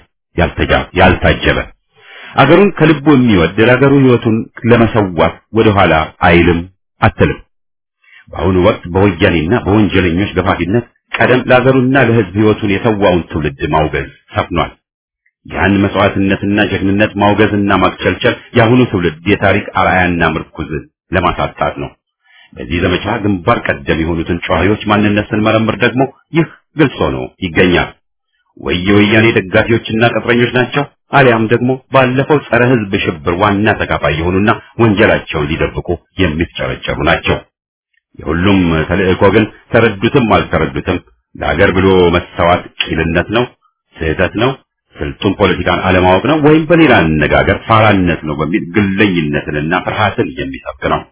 ያልታጀበ። አገሩን ከልቡ የሚወድ ለአገሩ ሕይወቱን ለመሰዋት ወደኋላ አይልም አትልም። በአሁኑ ወቅት በወያኔና በወንጀለኞች ገፋፊነት ቀደም ለአገሩና ለሕዝብ ሕይወቱን የሰዋውን ትውልድ ማውገዝ ሰፍኗል። ያን መስዋዕትነትና ጀግንነት ማውገዝና ማክቸልቸል የአሁኑ ትውልድ የታሪክ አርአያና ምርኩዝ ለማሳጣት ነው። በዚህ ዘመቻ ግንባር ቀደም የሆኑትን ጨዋዮች ማንነት ስንመረምር ደግሞ ይህ ግልጽ ሆኖ ይገኛል። ወይ የወያኔ ደጋፊዎችና ቅጥረኞች ናቸው፣ አሊያም ደግሞ ባለፈው ጸረ ሕዝብ ሽብር ዋና ተካፋይ የሆኑና ወንጀላቸውን ሊደብቁ የሚፍጨረጨሩ ናቸው። የሁሉም ተልእኮ ግን ተረዱትም አልተረዱትም ለሀገር ብሎ መሰዋት ቂልነት ነው፣ ስህተት ነው፣ ስልጡን ፖለቲካን አለማወቅ ነው፣ ወይም በሌላ አነጋገር ፋራነት ነው በሚል ግለኝነትንና ፍርሃትን የሚሰብክ ነው።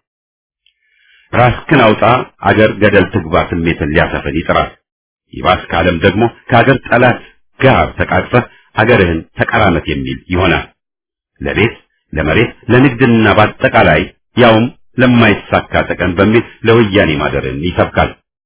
ራስክን አውጣ አገር ገደል ትግባ ስሜትን ሊያሰፍን ይጥራል። ይባስ ካለም ደግሞ ከአገር ጠላት ጋር ተቃቅፈህ አገርህን ተቀራመት የሚል ይሆናል። ለቤት ለመሬት ለንግድና በአጠቃላይ ያውም ለማይሳካ ጥቅም በሚል ለወያኔ ማደርን ይሰብካል።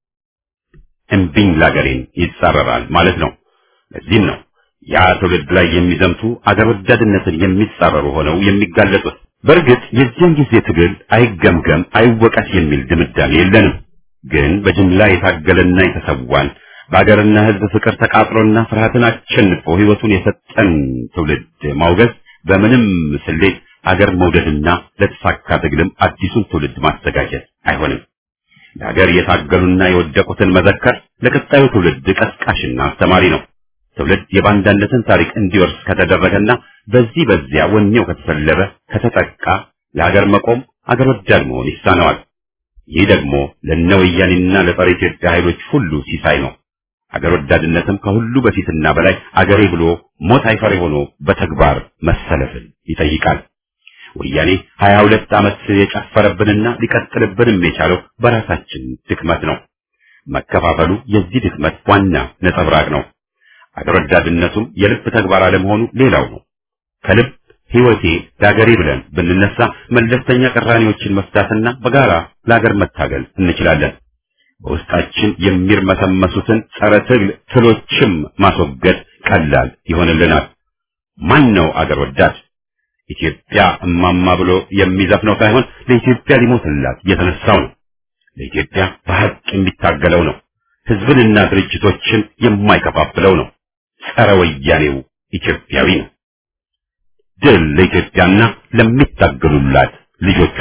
እምቢኝ ላገሬን ይጻረራል ማለት ነው። ለዚህም ነው ያ ትውልድ ላይ የሚዘምቱ አገር ወዳድነትን የሚጻረሩ ሆነው የሚጋለጡት። በእርግጥ የዚያን ጊዜ ትግል አይገምገም አይወቀስ የሚል ድምዳሜ የለንም። ግን በጅምላ የታገለና የተሰዋን በአገርና ሕዝብ ፍቅር ተቃጥሎና ፍርሃትን አሸንፎ ሕይወቱን የሰጠን ትውልድ ማውገዝ በምንም ስሌት አገር መውደድና ለተሳካ ትግልም አዲሱን ትውልድ ማዘጋጀት አይሆንም። ለሀገር የታገሉና የወደቁትን መዘከር ለቀጣዩ ትውልድ ቀስቃሽና አስተማሪ ነው። ትውልድ የባንዳነትን ታሪክ እንዲወርስ ከተደረገና በዚህ በዚያ ወኔው ከተሰለበ ከተጠቃ ለሀገር መቆም አገር ወዳድ መሆን ይሳነዋል። ይህ ደግሞ ለነ ወያኔና ለጸረ ኢትዮጵያ ኃይሎች ሁሉ ሲሳይ ነው። አገር ወዳድነትም ከሁሉ በፊትና በላይ አገሬ ብሎ ሞት አይፈሬ ሆኖ በተግባር መሰለፍን ይጠይቃል። ወያኔ ሀያ ሁለት ዓመት የጨፈረብንና ሊቀጥልብንም የቻለው በራሳችን ድክመት ነው። መከፋፈሉ የዚህ ድክመት ዋና ነጸብራቅ ነው። አገር ወዳድነቱም የልብ ተግባር አለመሆኑ ሌላው ነው። ከልብ ሕይወቴ ለአገሬ ብለን ብንነሳ መለስተኛ ቅራኔዎችን መፍታትና በጋራ ለአገር መታገል እንችላለን። በውስጣችን የሚርመሰመሱትን ጸረ ትግል ትሎችም ማስወገድ ቀላል ይሆንልናል። ማን ነው አገር ወዳድ? ኢትዮጵያ እማማ ብሎ የሚዘፍነው ሳይሆን ለኢትዮጵያ ሊሞትላት የተነሳው ነው። ለኢትዮጵያ በሐቅ የሚታገለው ነው። ሕዝብንና ድርጅቶችን የማይከፋፍለው ነው። ጸረ ወያኔው ኢትዮጵያዊ ነው። ድል ለኢትዮጵያና ለሚታገሉላት ልጆቿ።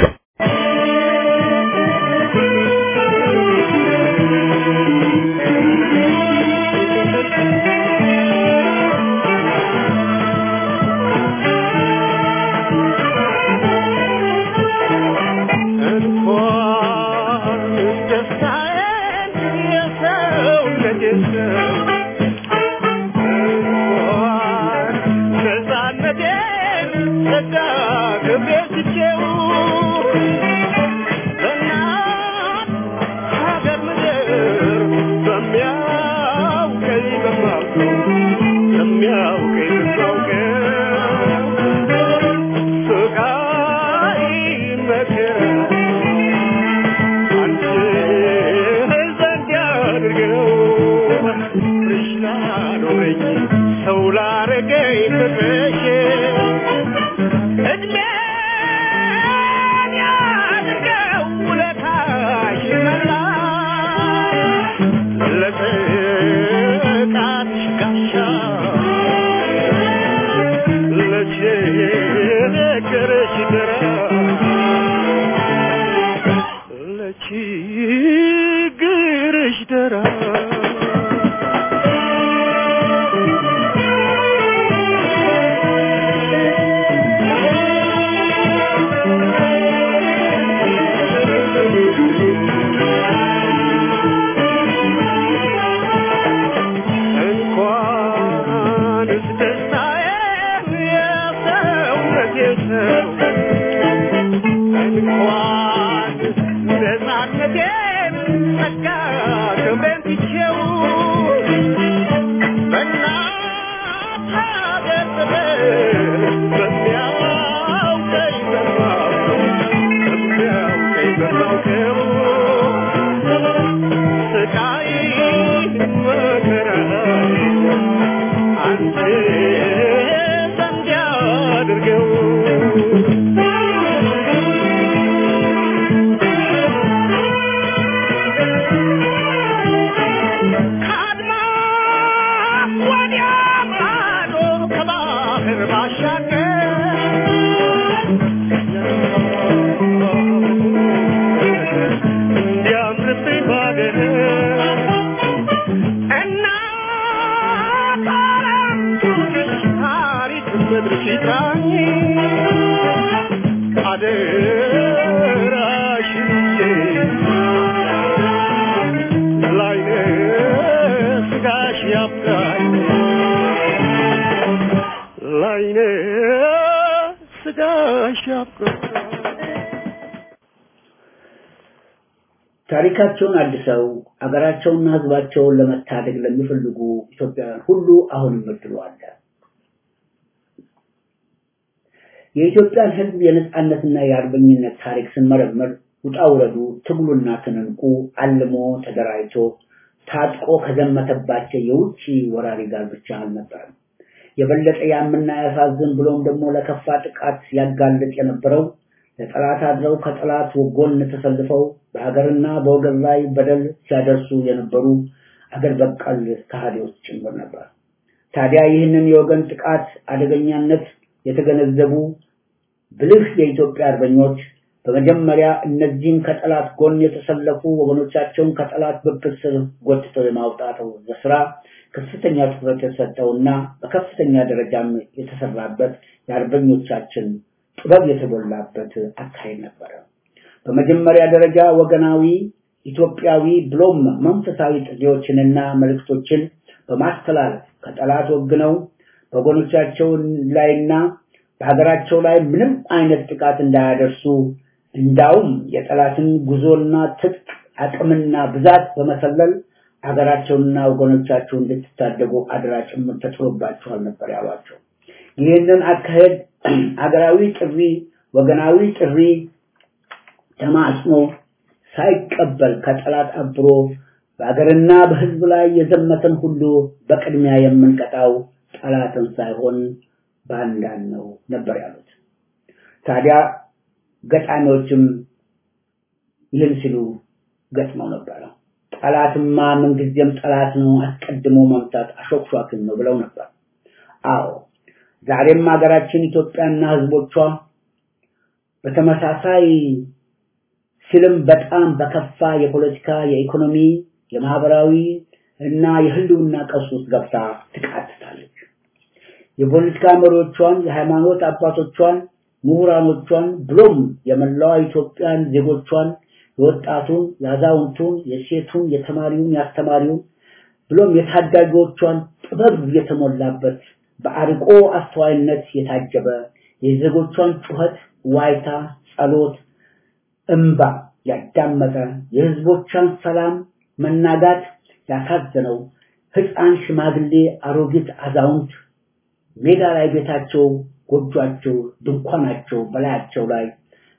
ታሪካቸውን አድሰው አገራቸውንና ሕዝባቸውን ለመታደግ ለሚፈልጉ ኢትዮጵያውያን ሁሉ አሁንም እድሉ አለ። የኢትዮጵያን ሕዝብ የነጻነትና የአርበኝነት ታሪክ ስንመረምር ውጣ ውረዱ፣ ትግሉና ትንንቁ አልሞ ተደራጅቶ ታጥቆ ከዘመተባቸው የውጭ ወራሪ ጋር ብቻ አልነበረም። የበለጠ ያምና ያሳዝን ብሎም ደግሞ ለከፋ ጥቃት ያጋልጥ የነበረው ለጠላት አድረው ከጠላት ጎን ተሰልፈው በሀገርና በወገን ላይ በደል ሲያደርሱ የነበሩ አገር በቀል ከሃዲዎች ጭምር ነበር። ታዲያ ይህንን የወገን ጥቃት አደገኛነት የተገነዘቡ ብልህ የኢትዮጵያ አርበኞች በመጀመሪያ እነዚህን ከጠላት ጎን የተሰለፉ ወገኖቻቸውን ከጠላት ብብት ስር ጎትተው የማውጣት ስራ ከፍተኛ ትኩረት የተሰጠውና በከፍተኛ ደረጃም የተሰራበት የአርበኞቻችን ጥበብ የተሞላበት አካሄድ ነበረ። በመጀመሪያ ደረጃ ወገናዊ ኢትዮጵያዊ ብሎም መንፈሳዊ ጥሪዎችንና መልእክቶችን በማስተላለፍ ከጠላት ወግነው በጎኖቻቸው ላይና በሀገራቸው ላይ ምንም አይነት ጥቃት እንዳያደርሱ እንዳውም የጠላትን ጉዞና ትጥቅ አቅምና ብዛት በመሰለል ሀገራቸውንና ወገኖቻቸውን እንድትታደጉ አደራ ጭምር ተጥሎባቸዋል ነበር ያሏቸው። ይህንን አካሄድ ሀገራዊ ጥሪ፣ ወገናዊ ጥሪ ተማጽኖ ሳይቀበል ከጠላት አብሮ በሀገርና በሕዝብ ላይ የዘመተን ሁሉ በቅድሚያ የምንቀጣው ጠላትን ሳይሆን ባንዳን ነው ነበር ያሉት። ታዲያ ገጣሚዎችም ይህን ሲሉ ገጥመው ነበረ። ጠላትማ ምንጊዜም ጠላት ነው፣ አስቀድሞ መምታት አሾክሿክን ነው ብለው ነበር። አዎ ዛሬም ሀገራችን ኢትዮጵያና ሕዝቦቿ በተመሳሳይ ሲልም በጣም በከፋ የፖለቲካ፣ የኢኮኖሚ፣ የማህበራዊ እና የህልውና ቀውስ ውስጥ ገብታ ትቃትታለች። የፖለቲካ መሪዎቿን፣ የሃይማኖት አባቶቿን፣ ምሁራኖቿን ብሎም የመላዋ ኢትዮጵያን ዜጎቿን የወጣቱን፣ የአዛውንቱን፣ የሴቱን፣ የተማሪውን፣ የአስተማሪውን ብሎም የታዳጊዎቿን ጥበብ የተሞላበት በአርቆ አስተዋይነት የታጀበ የዜጎቿን ጩኸት፣ ዋይታ፣ ጸሎት፣ እምባ ያዳመጠ የህዝቦቿን ሰላም መናጋት ያሳዘነው ህፃን፣ ሽማግሌ፣ አሮጊት፣ አዛውንት ሜዳ ላይ ቤታቸው፣ ጎጇቸው፣ ድንኳናቸው በላያቸው ላይ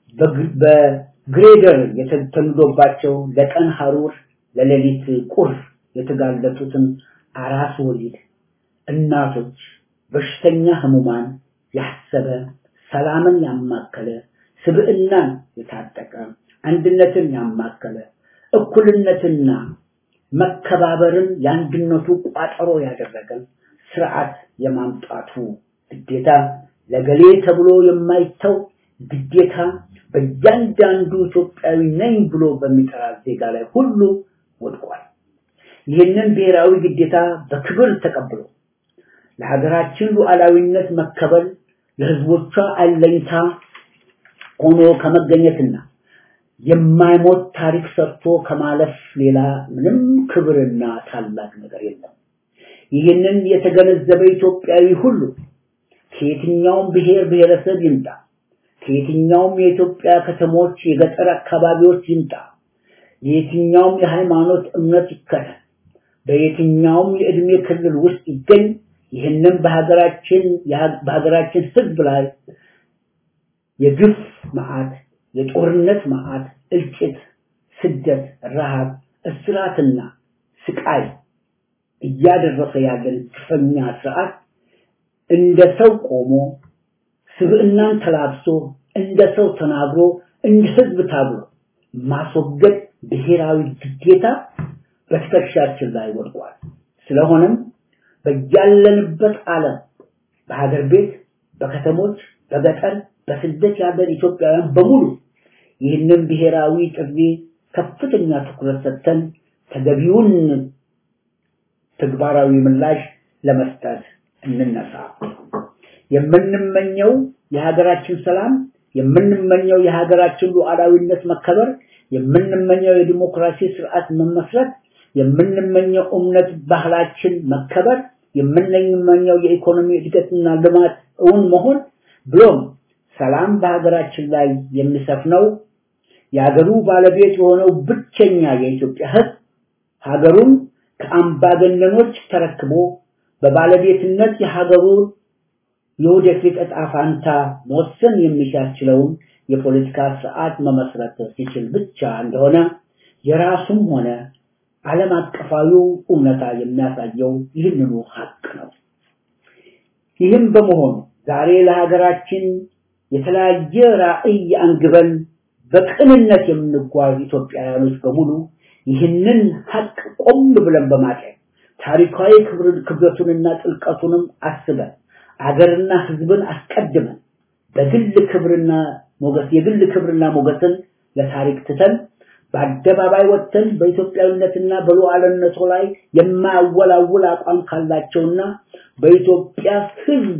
በግሬደር የተተንዶባቸው ለቀን ሐሩር ለሌሊት ቁር የተጋለጡትን አራስ ወሊድ እናቶች፣ በሽተኛ ህሙማን ያሰበ ሰላምን ያማከለ ስብዕናን የታጠቀ አንድነትን ያማከለ እኩልነትና መከባበርን የአንድነቱ ቋጠሮ ያደረገ ስርዓት የማምጣቱ ግዴታ ለገሌ ተብሎ የማይተው ግዴታ በእያንዳንዱ ኢትዮጵያዊ ነኝ ብሎ በሚጠራ ዜጋ ላይ ሁሉ ወድቋል። ይህንን ብሔራዊ ግዴታ በክብር ተቀብሎ ለሀገራችን ሉዓላዊነት መከበል ለህዝቦቿ አለኝታ ሆኖ ከመገኘትና የማይሞት ታሪክ ሰርቶ ከማለፍ ሌላ ምንም ክብርና ታላቅ ነገር የለም። ይህንን የተገነዘበ ኢትዮጵያዊ ሁሉ ከየትኛውም ብሔር ብሔረሰብ ይምጣ፣ ከየትኛውም የኢትዮጵያ ከተሞች፣ የገጠር አካባቢዎች ይምጣ፣ የየትኛውም የሃይማኖት እምነት ይከተል፣ በየትኛውም የእድሜ ክልል ውስጥ ይገኝ፣ ይህንን በሀገራችን በሀገራችን ህዝብ ላይ የግፍ መዓት፣ የጦርነት መዓት፣ እልቂት፣ ስደት፣ ረሃብ፣ እስራትና ስቃይ እያደረሰ ያለን ግፈኛ ስርዓት እንደ ሰው ቆሞ ስብዕናን ተላብሶ እንደ ሰው ተናግሮ እንደ ህዝብ ታግሎ ማስወገድ ብሔራዊ ግዴታ በትከሻችን ላይ ወድቋል። ስለሆነም በያለንበት ዓለም በሀገር ቤት፣ በከተሞች፣ በገጠር፣ በስደት ያለን ኢትዮጵያውያን በሙሉ ይህንን ብሔራዊ ጥሪ ከፍተኛ ትኩረት ሰጥተን ተገቢውን ተግባራዊ ምላሽ ለመስጠት እንነሳ። የምንመኘው የሀገራችን ሰላም፣ የምንመኘው የሀገራችን ሉዓላዊነት መከበር፣ የምንመኘው የዲሞክራሲ ስርዓት መመስረት፣ የምንመኘው እምነት ባህላችን መከበር፣ የምንመኘው የኢኮኖሚ እድገትና ልማት እውን መሆን ብሎም ሰላም በሀገራችን ላይ የሚሰፍነው የሀገሩ ባለቤት የሆነው ብቸኛ የኢትዮጵያ ህዝብ ሀገሩን ከአምባገነኖች ተረክቦ በባለቤትነት የሀገሩ የወደፊት ዕጣ ፋንታ መወሰን የሚያስችለውን የፖለቲካ ስርዓት መመስረት ሲችል ብቻ እንደሆነ የራሱም ሆነ ዓለም አቀፋዊው እውነታ የሚያሳየው ይህንኑ ሀቅ ነው። ይህም በመሆኑ ዛሬ ለሀገራችን የተለያየ ራዕይ አንግበን በቅንነት የምንጓዝ ኢትዮጵያውያኖች በሙሉ ይህንን ሀቅ ቆም ብለን በማጤን ታሪካዊ ክብረቱንና ጥልቀቱንም አስበን አገርና ህዝብን አስቀድመን በግል ክብርና ሞገስ የግል ክብርና ሞገስን ለታሪክ ትተን በአደባባይ ወጥተን በኢትዮጵያዊነትና በሉዓላዊነቱ ላይ የማያወላውል አቋም ካላቸውና በኢትዮጵያ ህዝብ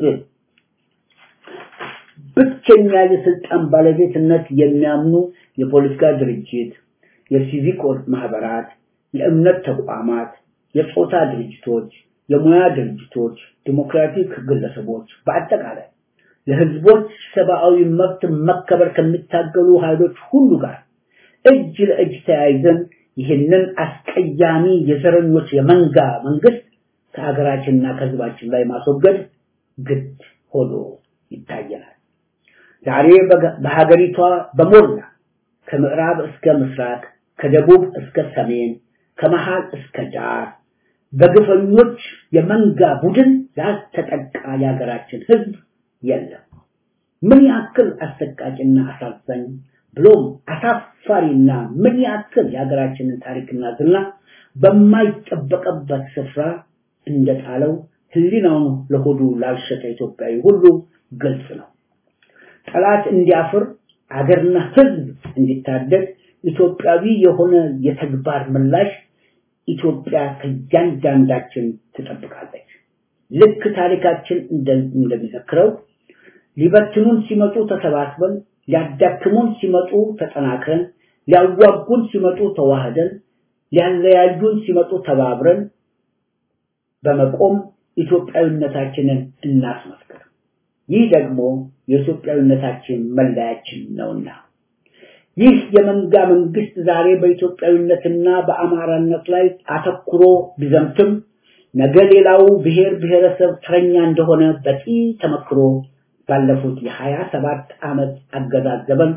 ብቸኛ የስልጣን ባለቤትነት የሚያምኑ የፖለቲካ ድርጅት፣ የሲቪክ ማህበራት፣ የእምነት ተቋማት፣ የጾታ ድርጅቶች፣ የሙያ ድርጅቶች፣ ዲሞክራቲክ ግለሰቦች በአጠቃላይ ለህዝቦች ሰብአዊ መብት መከበር ከሚታገሉ ኃይሎች ሁሉ ጋር እጅ ለእጅ ተያይዘን ይህንን አስቀያሚ የዘረኞች የመንጋ መንግስት ከሀገራችንና ከህዝባችን ላይ ማስወገድ ግድ ሆኖ ይታየናል። ዛሬ በሀገሪቷ በሞላ ከምዕራብ እስከ ምስራቅ፣ ከደቡብ እስከ ሰሜን፣ ከመሃል እስከ ዳር በግፈኞች የመንጋ ቡድን ያልተጠቃ የሀገራችን ህዝብ የለም። ምን ያክል አሰቃቂና አሳዛኝ ብሎም አሳፋሪና ምን ያክል የሀገራችንን ታሪክና ዝና በማይጠበቅበት ስፍራ እንደጣለው ህሊናውን ለሆዱ ላልሸጠ ኢትዮጵያዊ ሁሉ ግልጽ ነው። ጠላት እንዲያፍር አገርና ህዝብ እንዲታደግ ኢትዮጵያዊ የሆነ የተግባር ምላሽ ኢትዮጵያ ከእያንዳንዳችን ትጠብቃለች። ልክ ታሪካችን እንደሚዘክረው ሊበትኑን ሲመጡ ተሰባስበን፣ ሊያዳክሙን ሲመጡ ተጠናክረን፣ ሊያዋጉን ሲመጡ ተዋህደን፣ ሊያለያዩን ሲመጡ ተባብረን በመቆም ኢትዮጵያዊነታችንን እናስመስክር። ይህ ደግሞ የኢትዮጵያዊነታችን መለያችን ነውና ይህ የመንጋ መንግስት ዛሬ በኢትዮጵያዊነትና በአማራነት ላይ አተኩሮ ቢዘምትም ነገ ሌላው ብሔር ብሔረሰብ ተረኛ እንደሆነ በቂ ተመክሮ ባለፉት የሀያ ሰባት ዓመት አገዛዝ ዘመን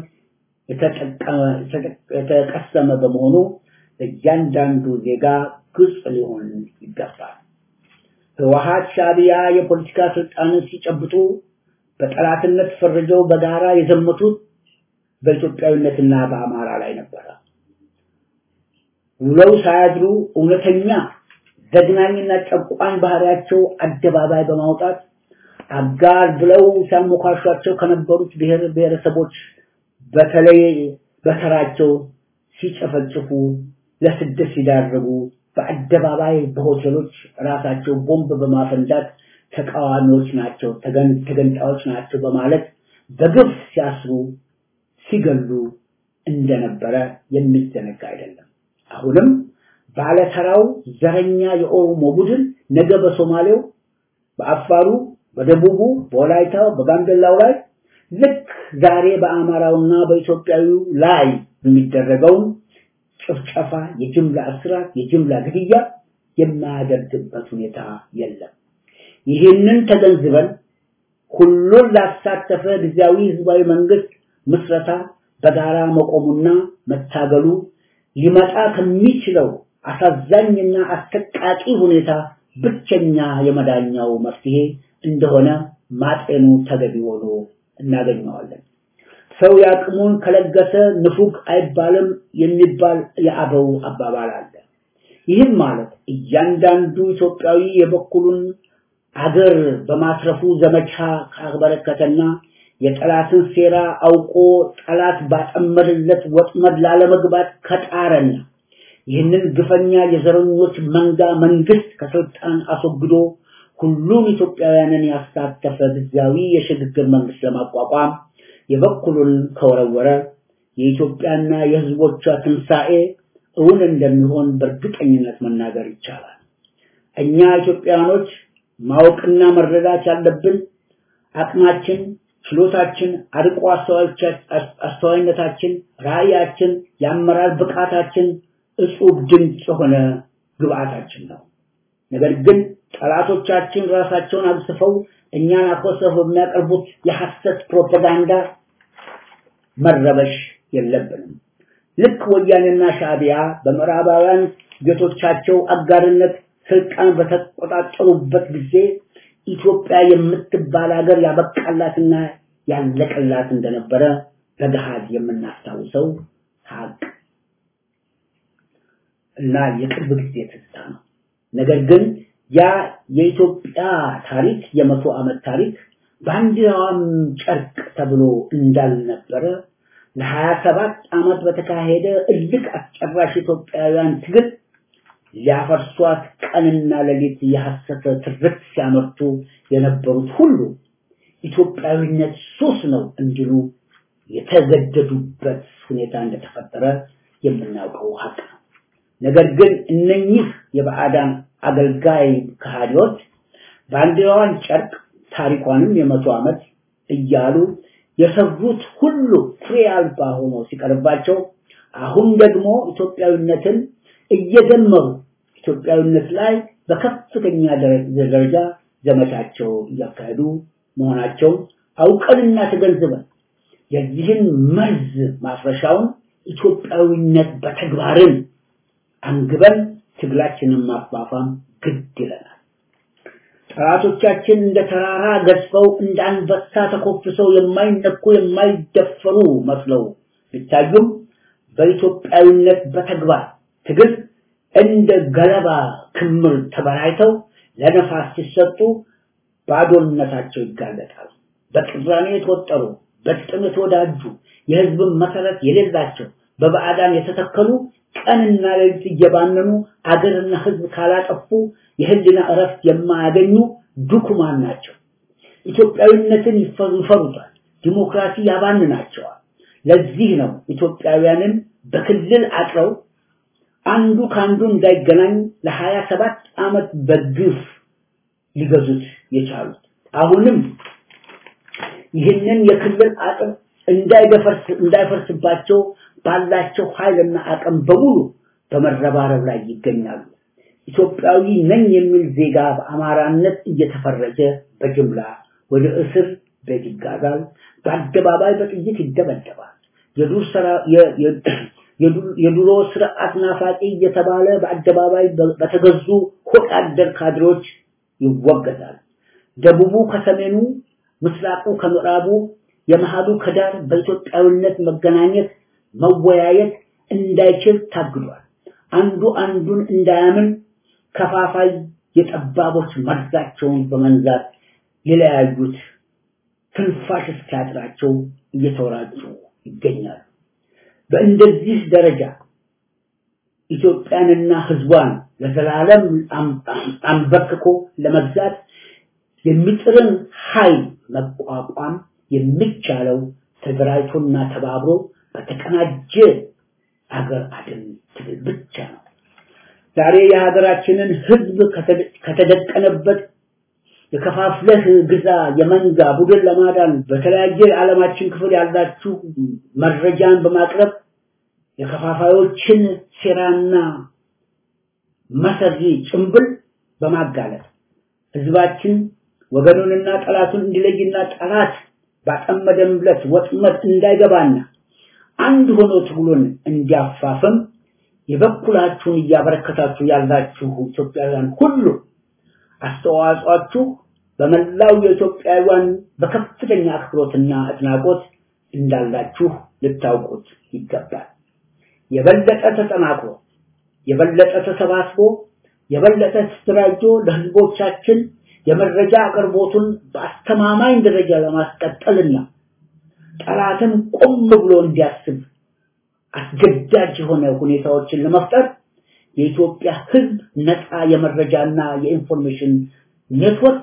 የተቀሰመ በመሆኑ እያንዳንዱ ዜጋ ግልጽ ሊሆን ይገባል። ህወሀት ሻዕቢያ የፖለቲካ ስልጣንን ሲጨብጡ በጠላትነት ፈርጀው በጋራ የዘመቱት በኢትዮጵያዊነትና በአማራ ላይ ነበረ። ውለው ሳያድሩ እውነተኛ ዘግናኝና ጨቋኝ ባህሪያቸው አደባባይ በማውጣት አጋር ብለው ሲያሞካሿቸው ከነበሩት ብሔር ብሔረሰቦች በተለይ በተራቸው ሲጨፈጭፉ፣ ለስደት ሲዳርጉ፣ በአደባባይ በሆቴሎች ራሳቸው ቦምብ በማፈንዳት ተቃዋሚዎች ናቸው፣ ተገንጣዮች ናቸው በማለት በግፍ ሲያስሩ ሲገሉ እንደነበረ የሚዘነጋ አይደለም። አሁንም ባለተራው ዘረኛ የኦሮሞ ቡድን ነገ በሶማሌው፣ በአፋሩ፣ በደቡቡ፣ በወላይታው፣ በጋምቤላው ላይ ልክ ዛሬ በአማራውና በኢትዮጵያዊው ላይ የሚደረገውን ጭፍጨፋ፣ የጅምላ እስራት፣ የጅምላ ግድያ የማያደርግበት ሁኔታ የለም። ይህንን ተገንዝበን ሁሉን ላሳተፈ ጊዜያዊ ህዝባዊ መንግስት ምስረታ በጋራ መቆሙና መታገሉ ሊመጣ ከሚችለው አሳዛኝና አሰቃቂ ሁኔታ ብቸኛ የመዳኛው መፍትሄ እንደሆነ ማጤኑ ተገቢ ሆኖ እናገኘዋለን። ሰው ያቅሙን ከለገሰ ንፉግ አይባልም የሚባል የአበው አባባል አለ። ይህም ማለት እያንዳንዱ ኢትዮጵያዊ የበኩሉን አገር በማትረፉ ዘመቻ ካበረከተና የጠላትን ሴራ አውቆ ጠላት ባጠመደለት ወጥመድ ላለመግባት ከጣረና ይህንን ግፈኛ የዘረኞች መንጋ መንግስት ከስልጣን አስወግዶ ሁሉም ኢትዮጵያውያንን ያሳተፈ ጊዜያዊ የሽግግር መንግስት ለማቋቋም የበኩሉን ከወረወረ የኢትዮጵያና የህዝቦቿ ትንሣኤ እውን እንደሚሆን በእርግጠኝነት መናገር ይቻላል። እኛ ኢትዮጵያውያኖች ማወቅና መረዳት ያለብን አቅማችን፣ ችሎታችን፣ አርቆ አስተዋይነታችን፣ ራዕያችን፣ የአመራር ብቃታችን እጹብ ድንቅ የሆነ ግብአታችን ነው። ነገር ግን ጠላቶቻችን ራሳቸውን አግስፈው እኛን አኮሰው በሚያቀርቡት የሐሰት ፕሮፓጋንዳ መረበሽ የለብንም። ልክ ወያኔና ሻዕቢያ በምዕራባውያን ጌቶቻቸው አጋርነት ስልጣን በተቆጣጠሩበት ጊዜ ኢትዮጵያ የምትባል ሀገር ያበቃላትና ያለቀላት እንደነበረ በገሃድ የምናስታውሰው ሀቅ እና የቅርብ ጊዜ ትዝታ ነው። ነገር ግን ያ የኢትዮጵያ ታሪክ የመቶ ዓመት ታሪክ ባንዲራዋም ጨርቅ ተብሎ እንዳልነበረ ለሀያ ሰባት ዓመት በተካሄደ እልቅ አስጨራሽ ኢትዮጵያውያን ትግል ሊያፈርሷት ቀንና ሌሊት የሐሰተ ትርክት ሲያመርቱ የነበሩት ሁሉ ኢትዮጵያዊነት ሱስ ነው እንዲሉ የተገደዱበት ሁኔታ እንደተፈጠረ የምናውቀው ሀቅ ነው። ነገር ግን እነኚህ የባዕዳን አገልጋይ ከሃዲዎች ባንዲራዋን ጨርቅ ታሪኳንም የመቶ ዓመት እያሉ የሰሩት ሁሉ ፍሬ አልባ ሆኖ ሲቀርባቸው አሁን ደግሞ ኢትዮጵያዊነትን እየደመሩ ኢትዮጵያዊነት ላይ በከፍተኛ ደረጃ ዘመቻቸው እያካሄዱ መሆናቸው አውቀንና ተገንዝበን የዚህን መርዝ ማፍረሻውን ኢትዮጵያዊነት በተግባርን አንግበን ትግላችንን ማፋፋም ግድ ይለናል። ጠላቶቻችን እንደ ተራራ ገዝፈው እንደ አንበሳ ተኮፍሰው የማይነኩ የማይደፈሩ መስለው ቢታዩም በኢትዮጵያዊነት በተግባር ትግል እንደ ገለባ ክምር ተበራይተው ለነፋስ ሲሰጡ ባዶነታቸው ይጋለጣል። በቅራኔ የተወጠሩ በጥም የተወዳጁ የህዝብን መሰረት የሌላቸው በባዕዳን የተተከሉ ቀንና ሌሊት እየባነኑ አገርና ህዝብ ካላጠፉ የህሊና እረፍት የማያገኙ ዱኩማን ናቸው። ኢትዮጵያዊነትን ይፈሩታል። ዲሞክራሲ ያባንናቸዋል። ለዚህ ነው ኢትዮጵያውያንን በክልል አጥረው አንዱ ከአንዱ እንዳይገናኝ ለሀያ ሰባት ዓመት በግፍ ሊገዙት የቻሉት። አሁንም ይህንን የክልል አጥር እንዳይደፈርስ እንዳይፈርስባቸው ባላቸው ኃይልና አቅም በሙሉ በመረባረብ ላይ ይገኛሉ። ኢትዮጵያዊ ነኝ የሚል ዜጋ በአማራነት እየተፈረጀ በጅምላ ወደ እስር ቤት ይጋዛል። በአደባባይ በጥይት ይደበደባል። የዱር የድሮ ስርዓት ናፋቂ እየተባለ በአደባባይ በተገዙ ሆድ አደር ካድሬዎች ይወገዛል። ደቡቡ ከሰሜኑ፣ ምስራቁ ከምዕራቡ፣ የመሃሉ ከዳር በኢትዮጵያዊነት መገናኘት መወያየት እንዳይችል ታግዷል። አንዱ አንዱን እንዳያምን ከፋፋይ የጠባቦች መርዛቸውን በመንዛት የለያዩት ትንፋሽ እስኪያጥራቸው እየተወራጩ ይገኛሉ። በእንደዚህ ደረጃ ኢትዮጵያንና ህዝቧን ለዘላለም አንበርክኮ ለመግዛት የሚጥርን ኃይል መቋቋም የሚቻለው ተደራጅቶና ተባብሮ በተቀናጀ አገር አድን ትግል ብቻ ነው። ዛሬ የሀገራችንን ህዝብ ከተደቀነበት የከፋፍለህ ግዛ የመንጋ ቡድን ለማዳን በተለያየ የዓለማችን ክፍል ያላችሁ መረጃን በማቅረብ የከፋፋዮችን ሴራና መሰሪ ጭንብል በማጋለጥ ህዝባችን ወገኑንና ጠላቱን እንዲለይና ጠላት ባጠመደምለት ወጥመድ እንዳይገባና አንድ ሆኖ ትግሉን እንዲያፋፍም የበኩላችሁን እያበረከታችሁ ያላችሁ ኢትዮጵያውያን ሁሉ አስተዋጽኦአችሁ በመላው የኢትዮጵያውያን በከፍተኛ አክብሮትና አድናቆት እንዳላችሁ ልታውቁት ይገባል። የበለጠ ተጠናክሮ የበለጠ ተሰባስቦ የበለጠ ተደራጅቶ ለህዝቦቻችን የመረጃ አቅርቦቱን በአስተማማኝ ደረጃ ለማስቀጠልና ጠላትም ቆም ብሎ እንዲያስብ አስገዳጅ የሆነ ሁኔታዎችን ለመፍጠር የኢትዮጵያ ህዝብ ነፃ የመረጃና የኢንፎርሜሽን ኔትወርክ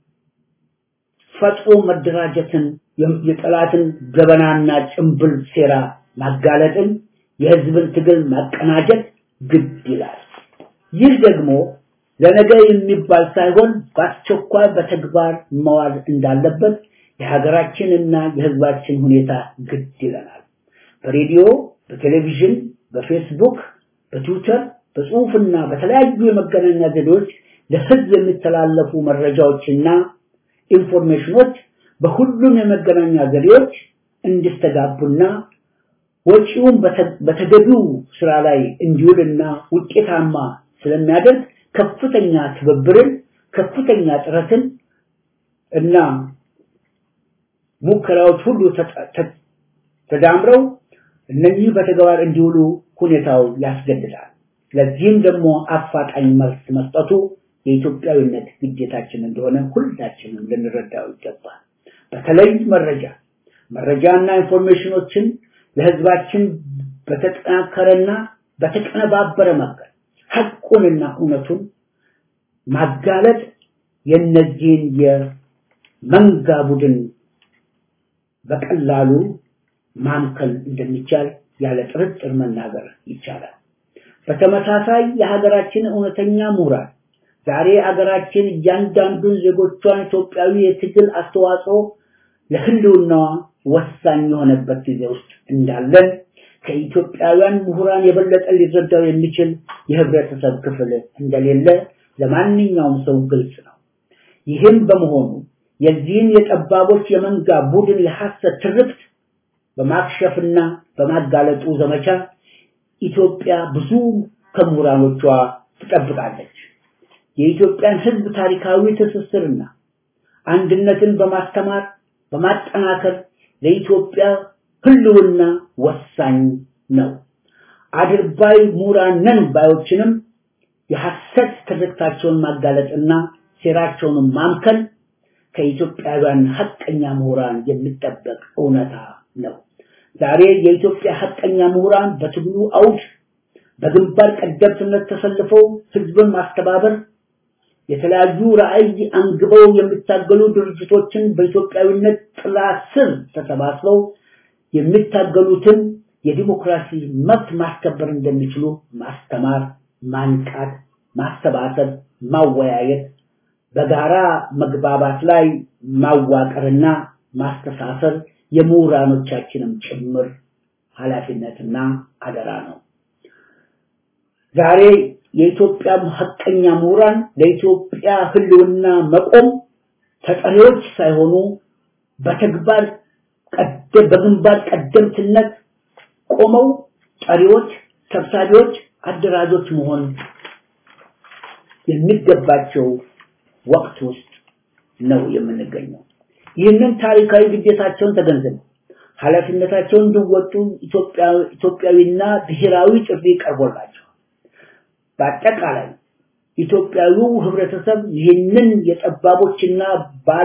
ፈጥሮ መደራጀትን የጠላትን ገበናና ጭምብል ሴራ ማጋለጥን የህዝብን ትግል ማቀናጀት ግድ ይላል። ይህ ደግሞ ለነገ የሚባል ሳይሆን በአስቸኳይ በተግባር መዋል እንዳለበት የሀገራችንና የህዝባችን ሁኔታ ግድ ይለናል። በሬዲዮ፣ በቴሌቪዥን፣ በፌስቡክ፣ በትዊተር፣ በጽሁፍና በተለያዩ የመገናኛ ዘዴዎች ለህዝብ የሚተላለፉ መረጃዎችና ኢንፎርሜሽኖች በሁሉም የመገናኛ ዘዴዎች እንዲስተጋቡና ወጪውን በተገቢው ስራ ላይ እንዲውልና ውጤታማ ስለሚያደርግ ከፍተኛ ትብብርን፣ ከፍተኛ ጥረትን እና ሙከራዎች ሁሉ ተዳምረው እነዚህ በተግባር እንዲውሉ ሁኔታው ያስገድዳል። ለዚህም ደግሞ አፋጣኝ መልስ መስጠቱ የኢትዮጵያዊነት ግዴታችን እንደሆነ ሁላችንም ልንረዳው ይገባል። በተለይ መረጃ መረጃና ኢንፎርሜሽኖችን ለህዝባችን በተጠናከረና በተቀነባበረ መንገድ ሐቁንና እውነቱን ማጋለጥ የነዚህን የመንጋ ቡድን በቀላሉ ማምከል እንደሚቻል ያለ ጥርጥር መናገር ይቻላል። በተመሳሳይ የሀገራችን እውነተኛ ምሁራን ዛሬ አገራችን እያንዳንዱን ዜጎቿን ኢትዮጵያዊ የትግል አስተዋጽኦ ለህልውናዋ ወሳኝ የሆነበት ጊዜ ውስጥ እንዳለን ከኢትዮጵያውያን ምሁራን የበለጠ ሊረዳው የሚችል የህብረተሰብ ክፍል እንደሌለ ለማንኛውም ሰው ግልጽ ነው። ይህም በመሆኑ የዚህን የጠባቦች የመንጋ ቡድን የሐሰት ትርክት በማክሸፍና በማጋለጡ ዘመቻ ኢትዮጵያ ብዙ ከምሁራኖቿ ትጠብቃለች። የኢትዮጵያን ህዝብ ታሪካዊ ትስስርና አንድነትን በማስተማር በማጠናከር ለኢትዮጵያ ህልውና ወሳኝ ነው። አድርባይ ምሁራን ነን ባዮችንም የሐሰት ትርክታቸውን ማጋለጥና ሴራቸውን ማምከን ከኢትዮጵያውያን ሐቀኛ ምሁራን የሚጠበቅ እውነታ ነው። ዛሬ የኢትዮጵያ ሐቀኛ ምሁራን በትግሉ አውድ በግንባር ቀደምትነት ተሰልፈው ህዝብን ማስተባበር የተለያዩ ራዕይ አንግበው የሚታገሉ ድርጅቶችን በኢትዮጵያዊነት ጥላ ስር ተሰባስበው የሚታገሉትን የዲሞክራሲ መብት ማስከበር እንደሚችሉ ማስተማር፣ ማንቃት፣ ማሰባሰብ፣ ማወያየት፣ በጋራ መግባባት ላይ ማዋቀርና ማስተሳሰር የምሁራኖቻችንም ጭምር ኃላፊነትና አደራ ነው። ዛሬ የኢትዮጵያ ሐቀኛ ምሁራን ለኢትዮጵያ ህልውና መቆም ተጠሪዎች ሳይሆኑ በተግባር ቀደም በግንባር ቀደምትነት ቆመው ጠሪዎች፣ ሰብሳቢዎች፣ አደራጆች መሆን የሚገባቸው ወቅት ውስጥ ነው የምንገኘው። ይህንን ታሪካዊ ግዴታቸውን ተገንዝበው ኃላፊነታቸውን እንዲወጡ ኢትዮጵያዊና ብሔራዊ ጥሪ ቀርቦላቸው በአጠቃላይ ኢትዮጵያዊው ህብረተሰብ ይህንን የጠባቦችና ባለ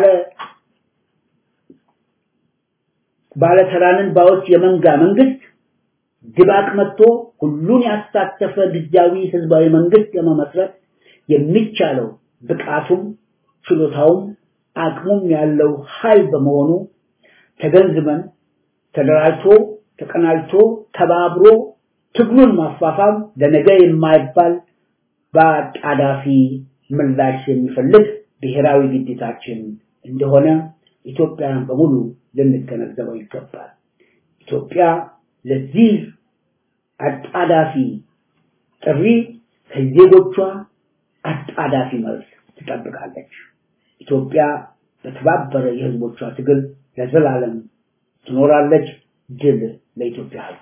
ባለተራንን ባዎች የመንጋ መንግስት ድባቅ መጥቶ ሁሉን ያሳተፈ ጊዜያዊ ህዝባዊ መንግስት ለመመስረት የሚቻለው ብቃቱም ችሎታውም አቅሙም ያለው ኃይል በመሆኑ ተገንዝበን ተደራጅቶ ተቀናጅቶ ተባብሮ ትግሉን ማፋፋም ለነገ የማይባል በአጣዳፊ ምላሽ የሚፈልግ ብሔራዊ ግዴታችን እንደሆነ ኢትዮጵያን በሙሉ ልንገነዘበው ይገባል። ኢትዮጵያ ለዚህ አጣዳፊ ጥሪ ከዜጎቿ አጣዳፊ መልስ ትጠብቃለች። ኢትዮጵያ በተባበረ የህዝቦቿ ትግል ለዘላለም ትኖራለች። ድል ለኢትዮጵያ ህዝብ።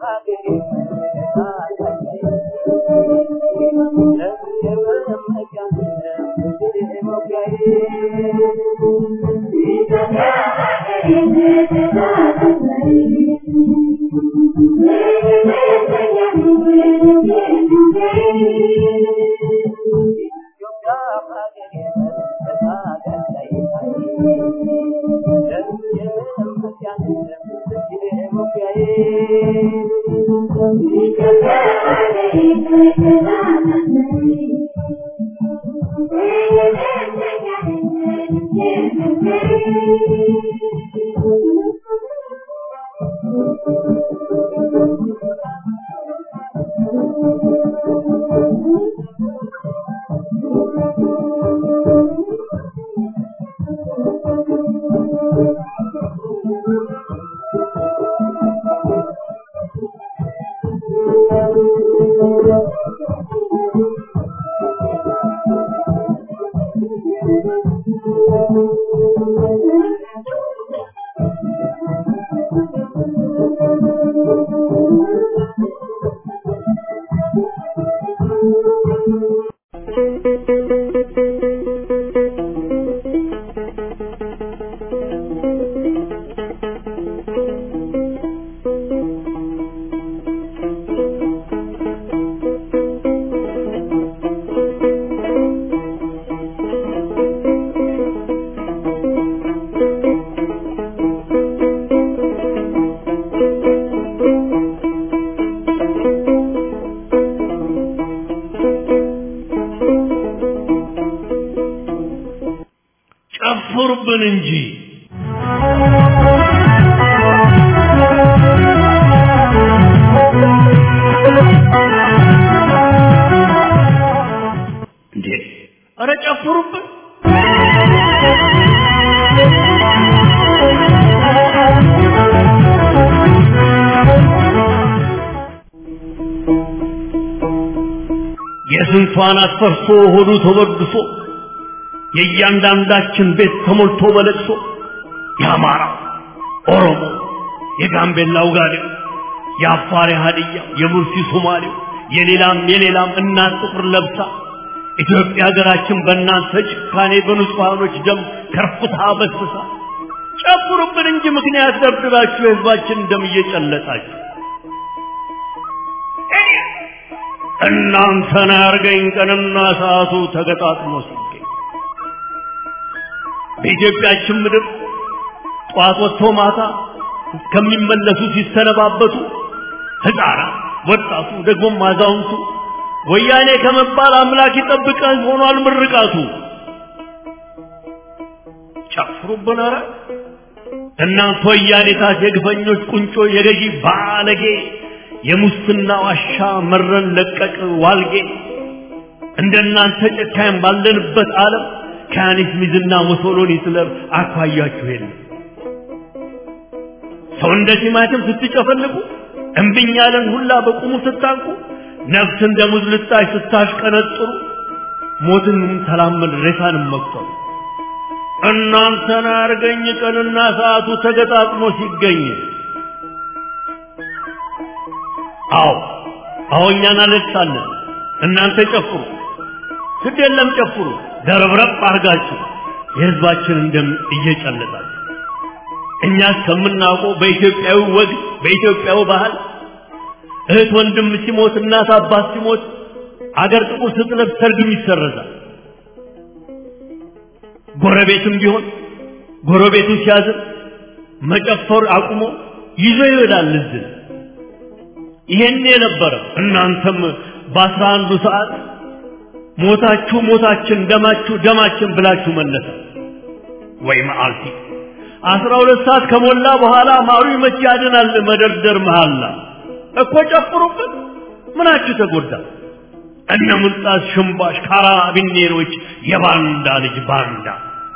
Thank you. ጨፍሩብን እንጂ እንዴ! ኧረ ጨፍሩብን! የስንቷን አትፈርሶ ሆዱ ተወድሶ የእያንዳንዳችን ቤት ተሞልቶ በለቅሶ የአማራ ኦሮሞ፣ የጋምቤላው ጋዴው፣ የአፋር ሀዲያ፣ የሙርሲ ሶማሌው፣ የሌላም የሌላም እናት ጥቁር ለብሳ ኢትዮጵያ ሀገራችን በእናንተ ጭካኔ በንጹሐኖች ደም ከርፍታ በስሳ ጨፍሩብን እንጂ ምክንያት ደብድባችሁ የህዝባችን ደም እየጨለጣችሁ እናንተን ያርገኝ ቀንና ሰዓቱ ተገጣጥሞ ሲገኝ በኢትዮጵያችን ምድር ጠዋት ወጥቶ ማታ ከሚመለሱ ሲሰነባበቱ ህፃናት፣ ወጣቱ፣ ደግሞም አዛውንቱ ወያኔ ከመባል አምላክ ይጠብቀን ሆኗል ምርቃቱ። ጨፍሩብን ኧረ እናንተ ወያኔታት የግፈኞች ቁንጮ የገዢ ባለጌ የሙስና ዋሻ መረን ለቀቅ ዋልጌ እንደናንተ ጨካኝ ባለንበት ዓለም ከያኔት ሚዝና ሙሶሎኒ ስለም አኳያችሁ የለም። ሰው እንደ ቲማቲም ስትጨፈልቁ እምብኝ ያለን ሁላ በቁሙ ስታንቁ ነፍስ እንደ ሙዝ ልጣጭ ስታሽቀነጥሩ ሞትንም ተላመድ ሬሳንም መቁጠሩ እናንተን አርገኝ ቀንና ሰዓቱ ተገጣጥሞ ሲገኝ አዎ አዎ እኛን አለቅሳለን እናንተ ጨፍሩ ግድ የለም ጨፍሩ ደረብረብ አርጋችሁ የህዝባችን እንደም እየጨለጣችሁ እኛ እስከምናውቀው በኢትዮጵያዊ ወግ በኢትዮጵያዊ ባህል እህት ወንድም ሲሞት እናት አባት ሲሞት አገር ጥቁር ስትለብስ ሰርግም ይሰረዛል። ጎረቤትም ቢሆን ጎረቤቱ ሲያዝን መጨፈር አቁሞ ይዞ ይሄዳል እዝን። ይሄን የነበረ እናንተም በአስራ አንዱ ሰዓት ሞታችሁ ሞታችን ደማችሁ ደማችን ብላችሁ መለሰ ወይ መዓልቲ አስራ ሁለት ሰዓት ከሞላ በኋላ ማሩ መቼ ያድናል መደርደር መሃላ እኮ ጨፍሩበት ምናችሁ ተጎዳ እነ ሙልጣስ ሽምባሽ ካራቢኔሮች የባንዳ ልጅ ባንዳ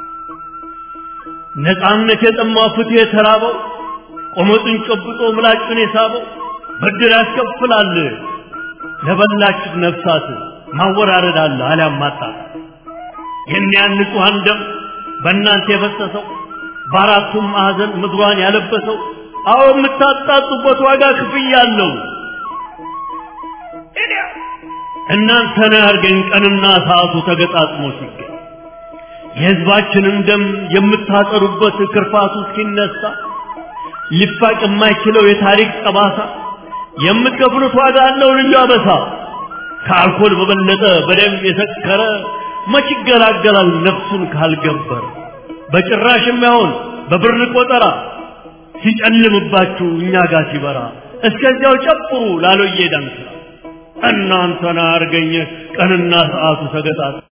ነፃነት የጠማው ፍትህ የተራበው ቆመጡን ጨብጦ ምላጩን የሳበው ብድር ያስከፍላል ለበላችሁ ነፍሳት ማወራረድ አለ አሊያም ማጣጣት የእኒያን ንጹሐን ደም በእናንተ የፈሰሰው በአራቱም ማዕዘን ምድሯን ያለበሰው አዎ የምታጣጡበት ዋጋ ክፍያ አለው። እናንተ ነው ያርገኝ ቀንና ሰዓቱ ተገጣጥሞ ሲገኝ የሕዝባችንን ደም የምታጠሩበት ክርፋቱ እስኪነሳ ሊፋቅ የማይችለው የታሪክ ጠባሳ የምትከፍሉት ዋጋ አለው ልዩ አበሳ ከአልኮል በበለጠ በደም የሰከረ መች ይገላገላል ነፍሱን ካልገበር በጭራሽ የማይሆን በብር ቆጠራ ሲጨልምባችሁ እኛ ጋር ሲበራ እስከዚያው ጨፍሩ ላሎዬ ዳንስ እናንተን አርገኝ ቀንና ሰዓቱ ሰገጣት